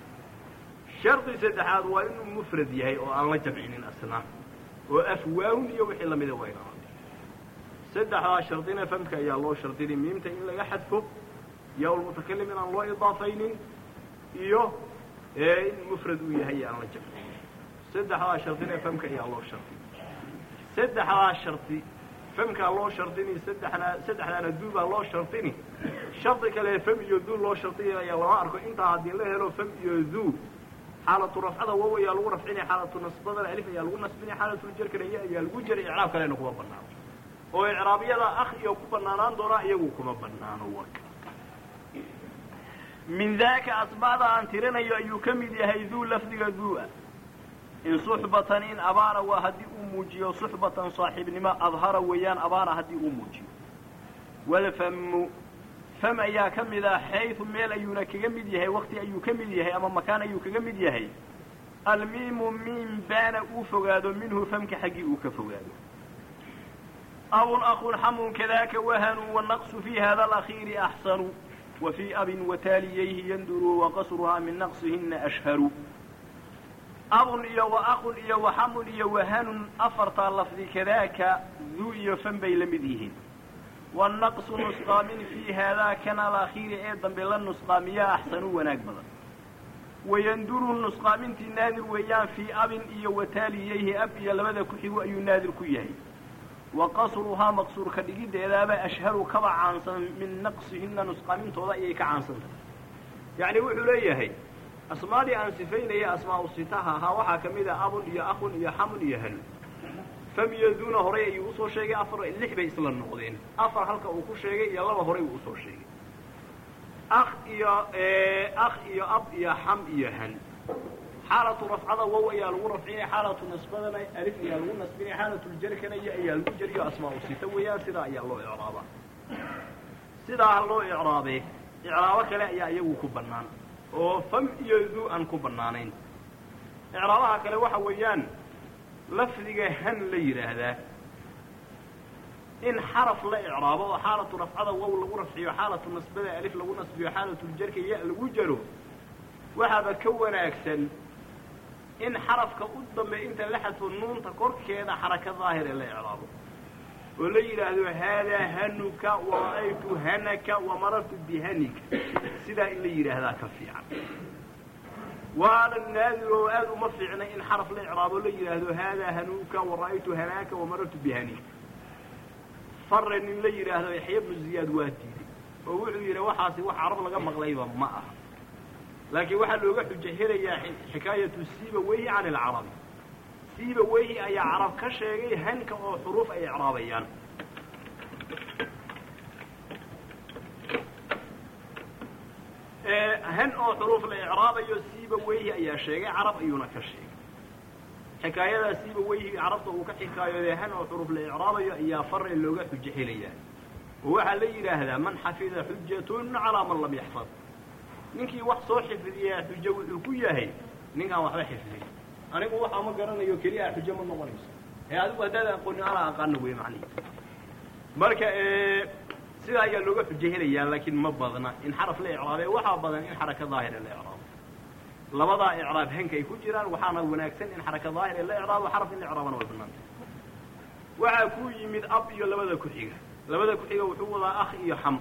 shardi saddexaad waa inuu mufrad yahay oo aan la jamcinin asna oo afwaahun iyo wixii lamida waa inaan la dhigin saddexdaa shardina famka ayaa loo shardinay miimta in laga xadfo ya lmutakalim inaan loo idaafaynin iyo in mufrad uu yahay aan la jamcinin saddexdaa shardina famka ayaa loo shardin saddexdaa shardi famkaa loo shardini saddexna saddexdaana duu baa loo shardini shardi kale fam iyo duu loo shardinaya lama arko intaa haddii la helo fam iyo duu xaalatu rafcada wow ayaa lagu rafcini xaalatu nasbadana alif ayaa lagu nasbini xaalatuljarkana ya ayaa lagu jari icraab kalena kuma banaano oo icraabyada akh iyo ku banaanaan doonaa iyagu kuma banaano warka min daaka asbaada aan tirinayo ayuu ka mid yahay duu lafdiga duu-a in suxbatan in abaara waa haddii uu muujiyo suxbatan saaxiibnimo adhara weeyaan abaara haddii uu muujiyo walfamu fam ayaa ka mid ah xaytu meel ayuuna kaga mid yahay wakti ayuu ka mid yahay ama makaan ayuu kaga mid yahay almiimu miim baana uu fogaado minhu famka xaggii uu ka fogaado abun akun xamun kadaaka wahanu wanaqsu fi hada alakhiiri axsanu wa fii abin wataaliyayhi yanduru waqasruhaa min naqsihina ashharu abun iyo wa akun iyo wa xamun iyo wahanun afartaa lafdi kadaaka duu iyo fan bay la mid yihiin wanaqsu nusqaamin fii haadaa kan alakhiiri ee dambe la nusqaamiyaa axsanu wanaag badan wayanduru nusqaamintii naadir weeyaan fii abin iyo wataaliyayhi ab iyo labada ku xigo ayuu naadir ku yahay wa qasruhaa maqsuurka dhigiddeedaaba ashharu kaba caansan min naqsihina nusqaamintooda ayay ka caansan tahay yacni wuxuu leeyahay asmaadii aan sifaynaya asmaa u sitaha ahaa waxaa ka mid ah abun iyo akun iyo xamun iyo hanun fam iyo duuna horay ayuu usoo sheegay afar lix bay isla noqdeen afar halka uu ku sheegay iyo laba horay uu usoo sheegay akh iyo akh iyo ab iyo xam iyo han xaalatu rafcada wow ayaa lagu rafcinaya xaalatu nasbadana alif ayaa lagu nasbinaya xaalatuljarkana iyo ayaa lagu jariyo asmaa u sita weeyaan sidaa ayaa loo icraabaa sidaa loo icraabee icraabo kale ayaa iyagu ku bannaan oo fam iyo duu aan ku bannaanayn icraabaha kale waxa weeyaan lafdiga han la yidhaahdaa in xaraf la icraabo oo xaalatu rafcada wow lagu rafciyo xaalatu nasbada alif lagu nasbiyo xaalatuljarka ya lagu jaro waxaaba ka wanaagsan in xarafka u dambeey inta la xadfo nuunta korkeeda xaraka daahire la icraabo oo la yidhaahdo haadaa hanuka wara'aytu hanaka wamarartu bihanika sidaa in la yidhaahdaa ka fiican waana naadir oo aad uma fiicna in xaraf la icraabo la yidhaahdo haadaa hanuka wara'aytu hanaaka wamarartu bihanika faren in la yidhaahdo yaxya bnu ziyaad waa diiday oo wuxuu yidhi waxaasi wax carab laga maqlayba ma aha laakiin waxaa looga xujo helayaa xikaayatu siiba weyhi can ilcarabi siiba weyhi ayaa carab ka sheegay hanka oo xuruuf ay icraabayaan han oo xuruuf la icraabayo siiba weyhi ayaa sheegay carab ayuuna ka sheegay xikaayadaa siiba weyhi carabta uu ka xikaayooday han oo xuruuf la icraabayo ayaa fare looga xujo helayaa oo waxaa la yidhaahdaa man xafida xujatun calaa man lam yaxfad ninkii wax soo xifdiyaa xujo wuxuu ku yahay ninkaan waxba xifdin anigu waxaa ma garanayo keliya xujo ma noqonayso ee adigu haddaad aqoonin anaa aqaano wey macnihi marka sidaa ayaa looga xujo helayaa laakiin ma badna in xaraf la icraabee waxaa badan in xaraka daahire la icraabo labadaa icraab hanka ay ku jiraan waxaana wanaagsan in xaraka daahire la icraabo xaraf in la icraabana way banaantay waxaa ku yimid ab iyo labada ku-xiga labada ku-xiga wuxuu wadaa akh iyo xam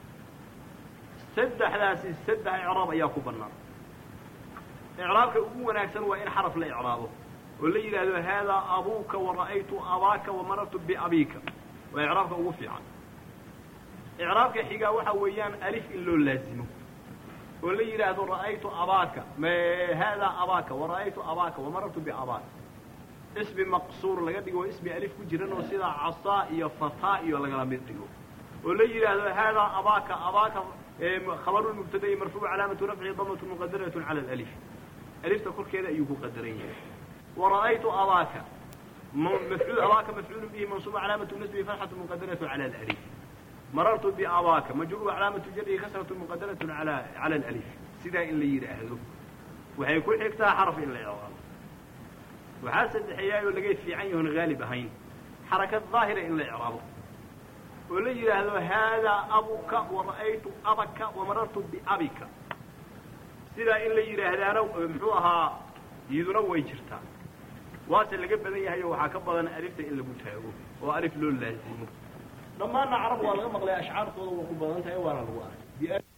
saddexdaasi saddex icraab ayaa ku bannaan icraabka ugu wanaagsan waa in xaraf la icraabo oo la yidhaahdo haadaa abuuka wara'aytu abaaka wamarartu biabiika waa icraabka ugu fiican icraabka xigaa waxa weeyaan alif in loo laazimo oo la yidhaahdo ra'aytu abaaka haadaa abaaka wara'aytu abaaka wamarartu biabaaka ismi maqsuur laga dhigo ismi alif ku jiran oo sidaa casaa iyo fataa iyo lagala mid dhigo oo la yidhaahdo haadaa abaaka abaaka khabaru mubtada'i marfuuc calaamatu rafcihi damatu muqadaratun cala alif alifta korkeeda ayuu ku qadaran yahay wara'aytu abaaka mafcuul abaaka mafcuulu bihi mansuuba calaamatu nasbihi fatxatu muqadaratu cala alif marartu biabaaka majruur calaamatu jarrihi kasratu muqadaratu ala cala alif sidaa in la yidhaahdo waxay ku xigtaa xaraf in la icraabo waxaa saddexeeyaayoo laga fiican yahoon haalib ahayn xarakad daahira in la icraabo oo la yidhaahdo haadaa abuka wara'aytu abaka wamarartu biabika sidaa in la yidhaahdaana muxuu ahaa iyaduna way jirtaa waase laga badan yahay oo waxaa ka badan alifta in lagu taago oo alif loo laazimo dhammaanna carab waa laga maqlay ashcaartooda waa ku badan tahay waana lagu arkay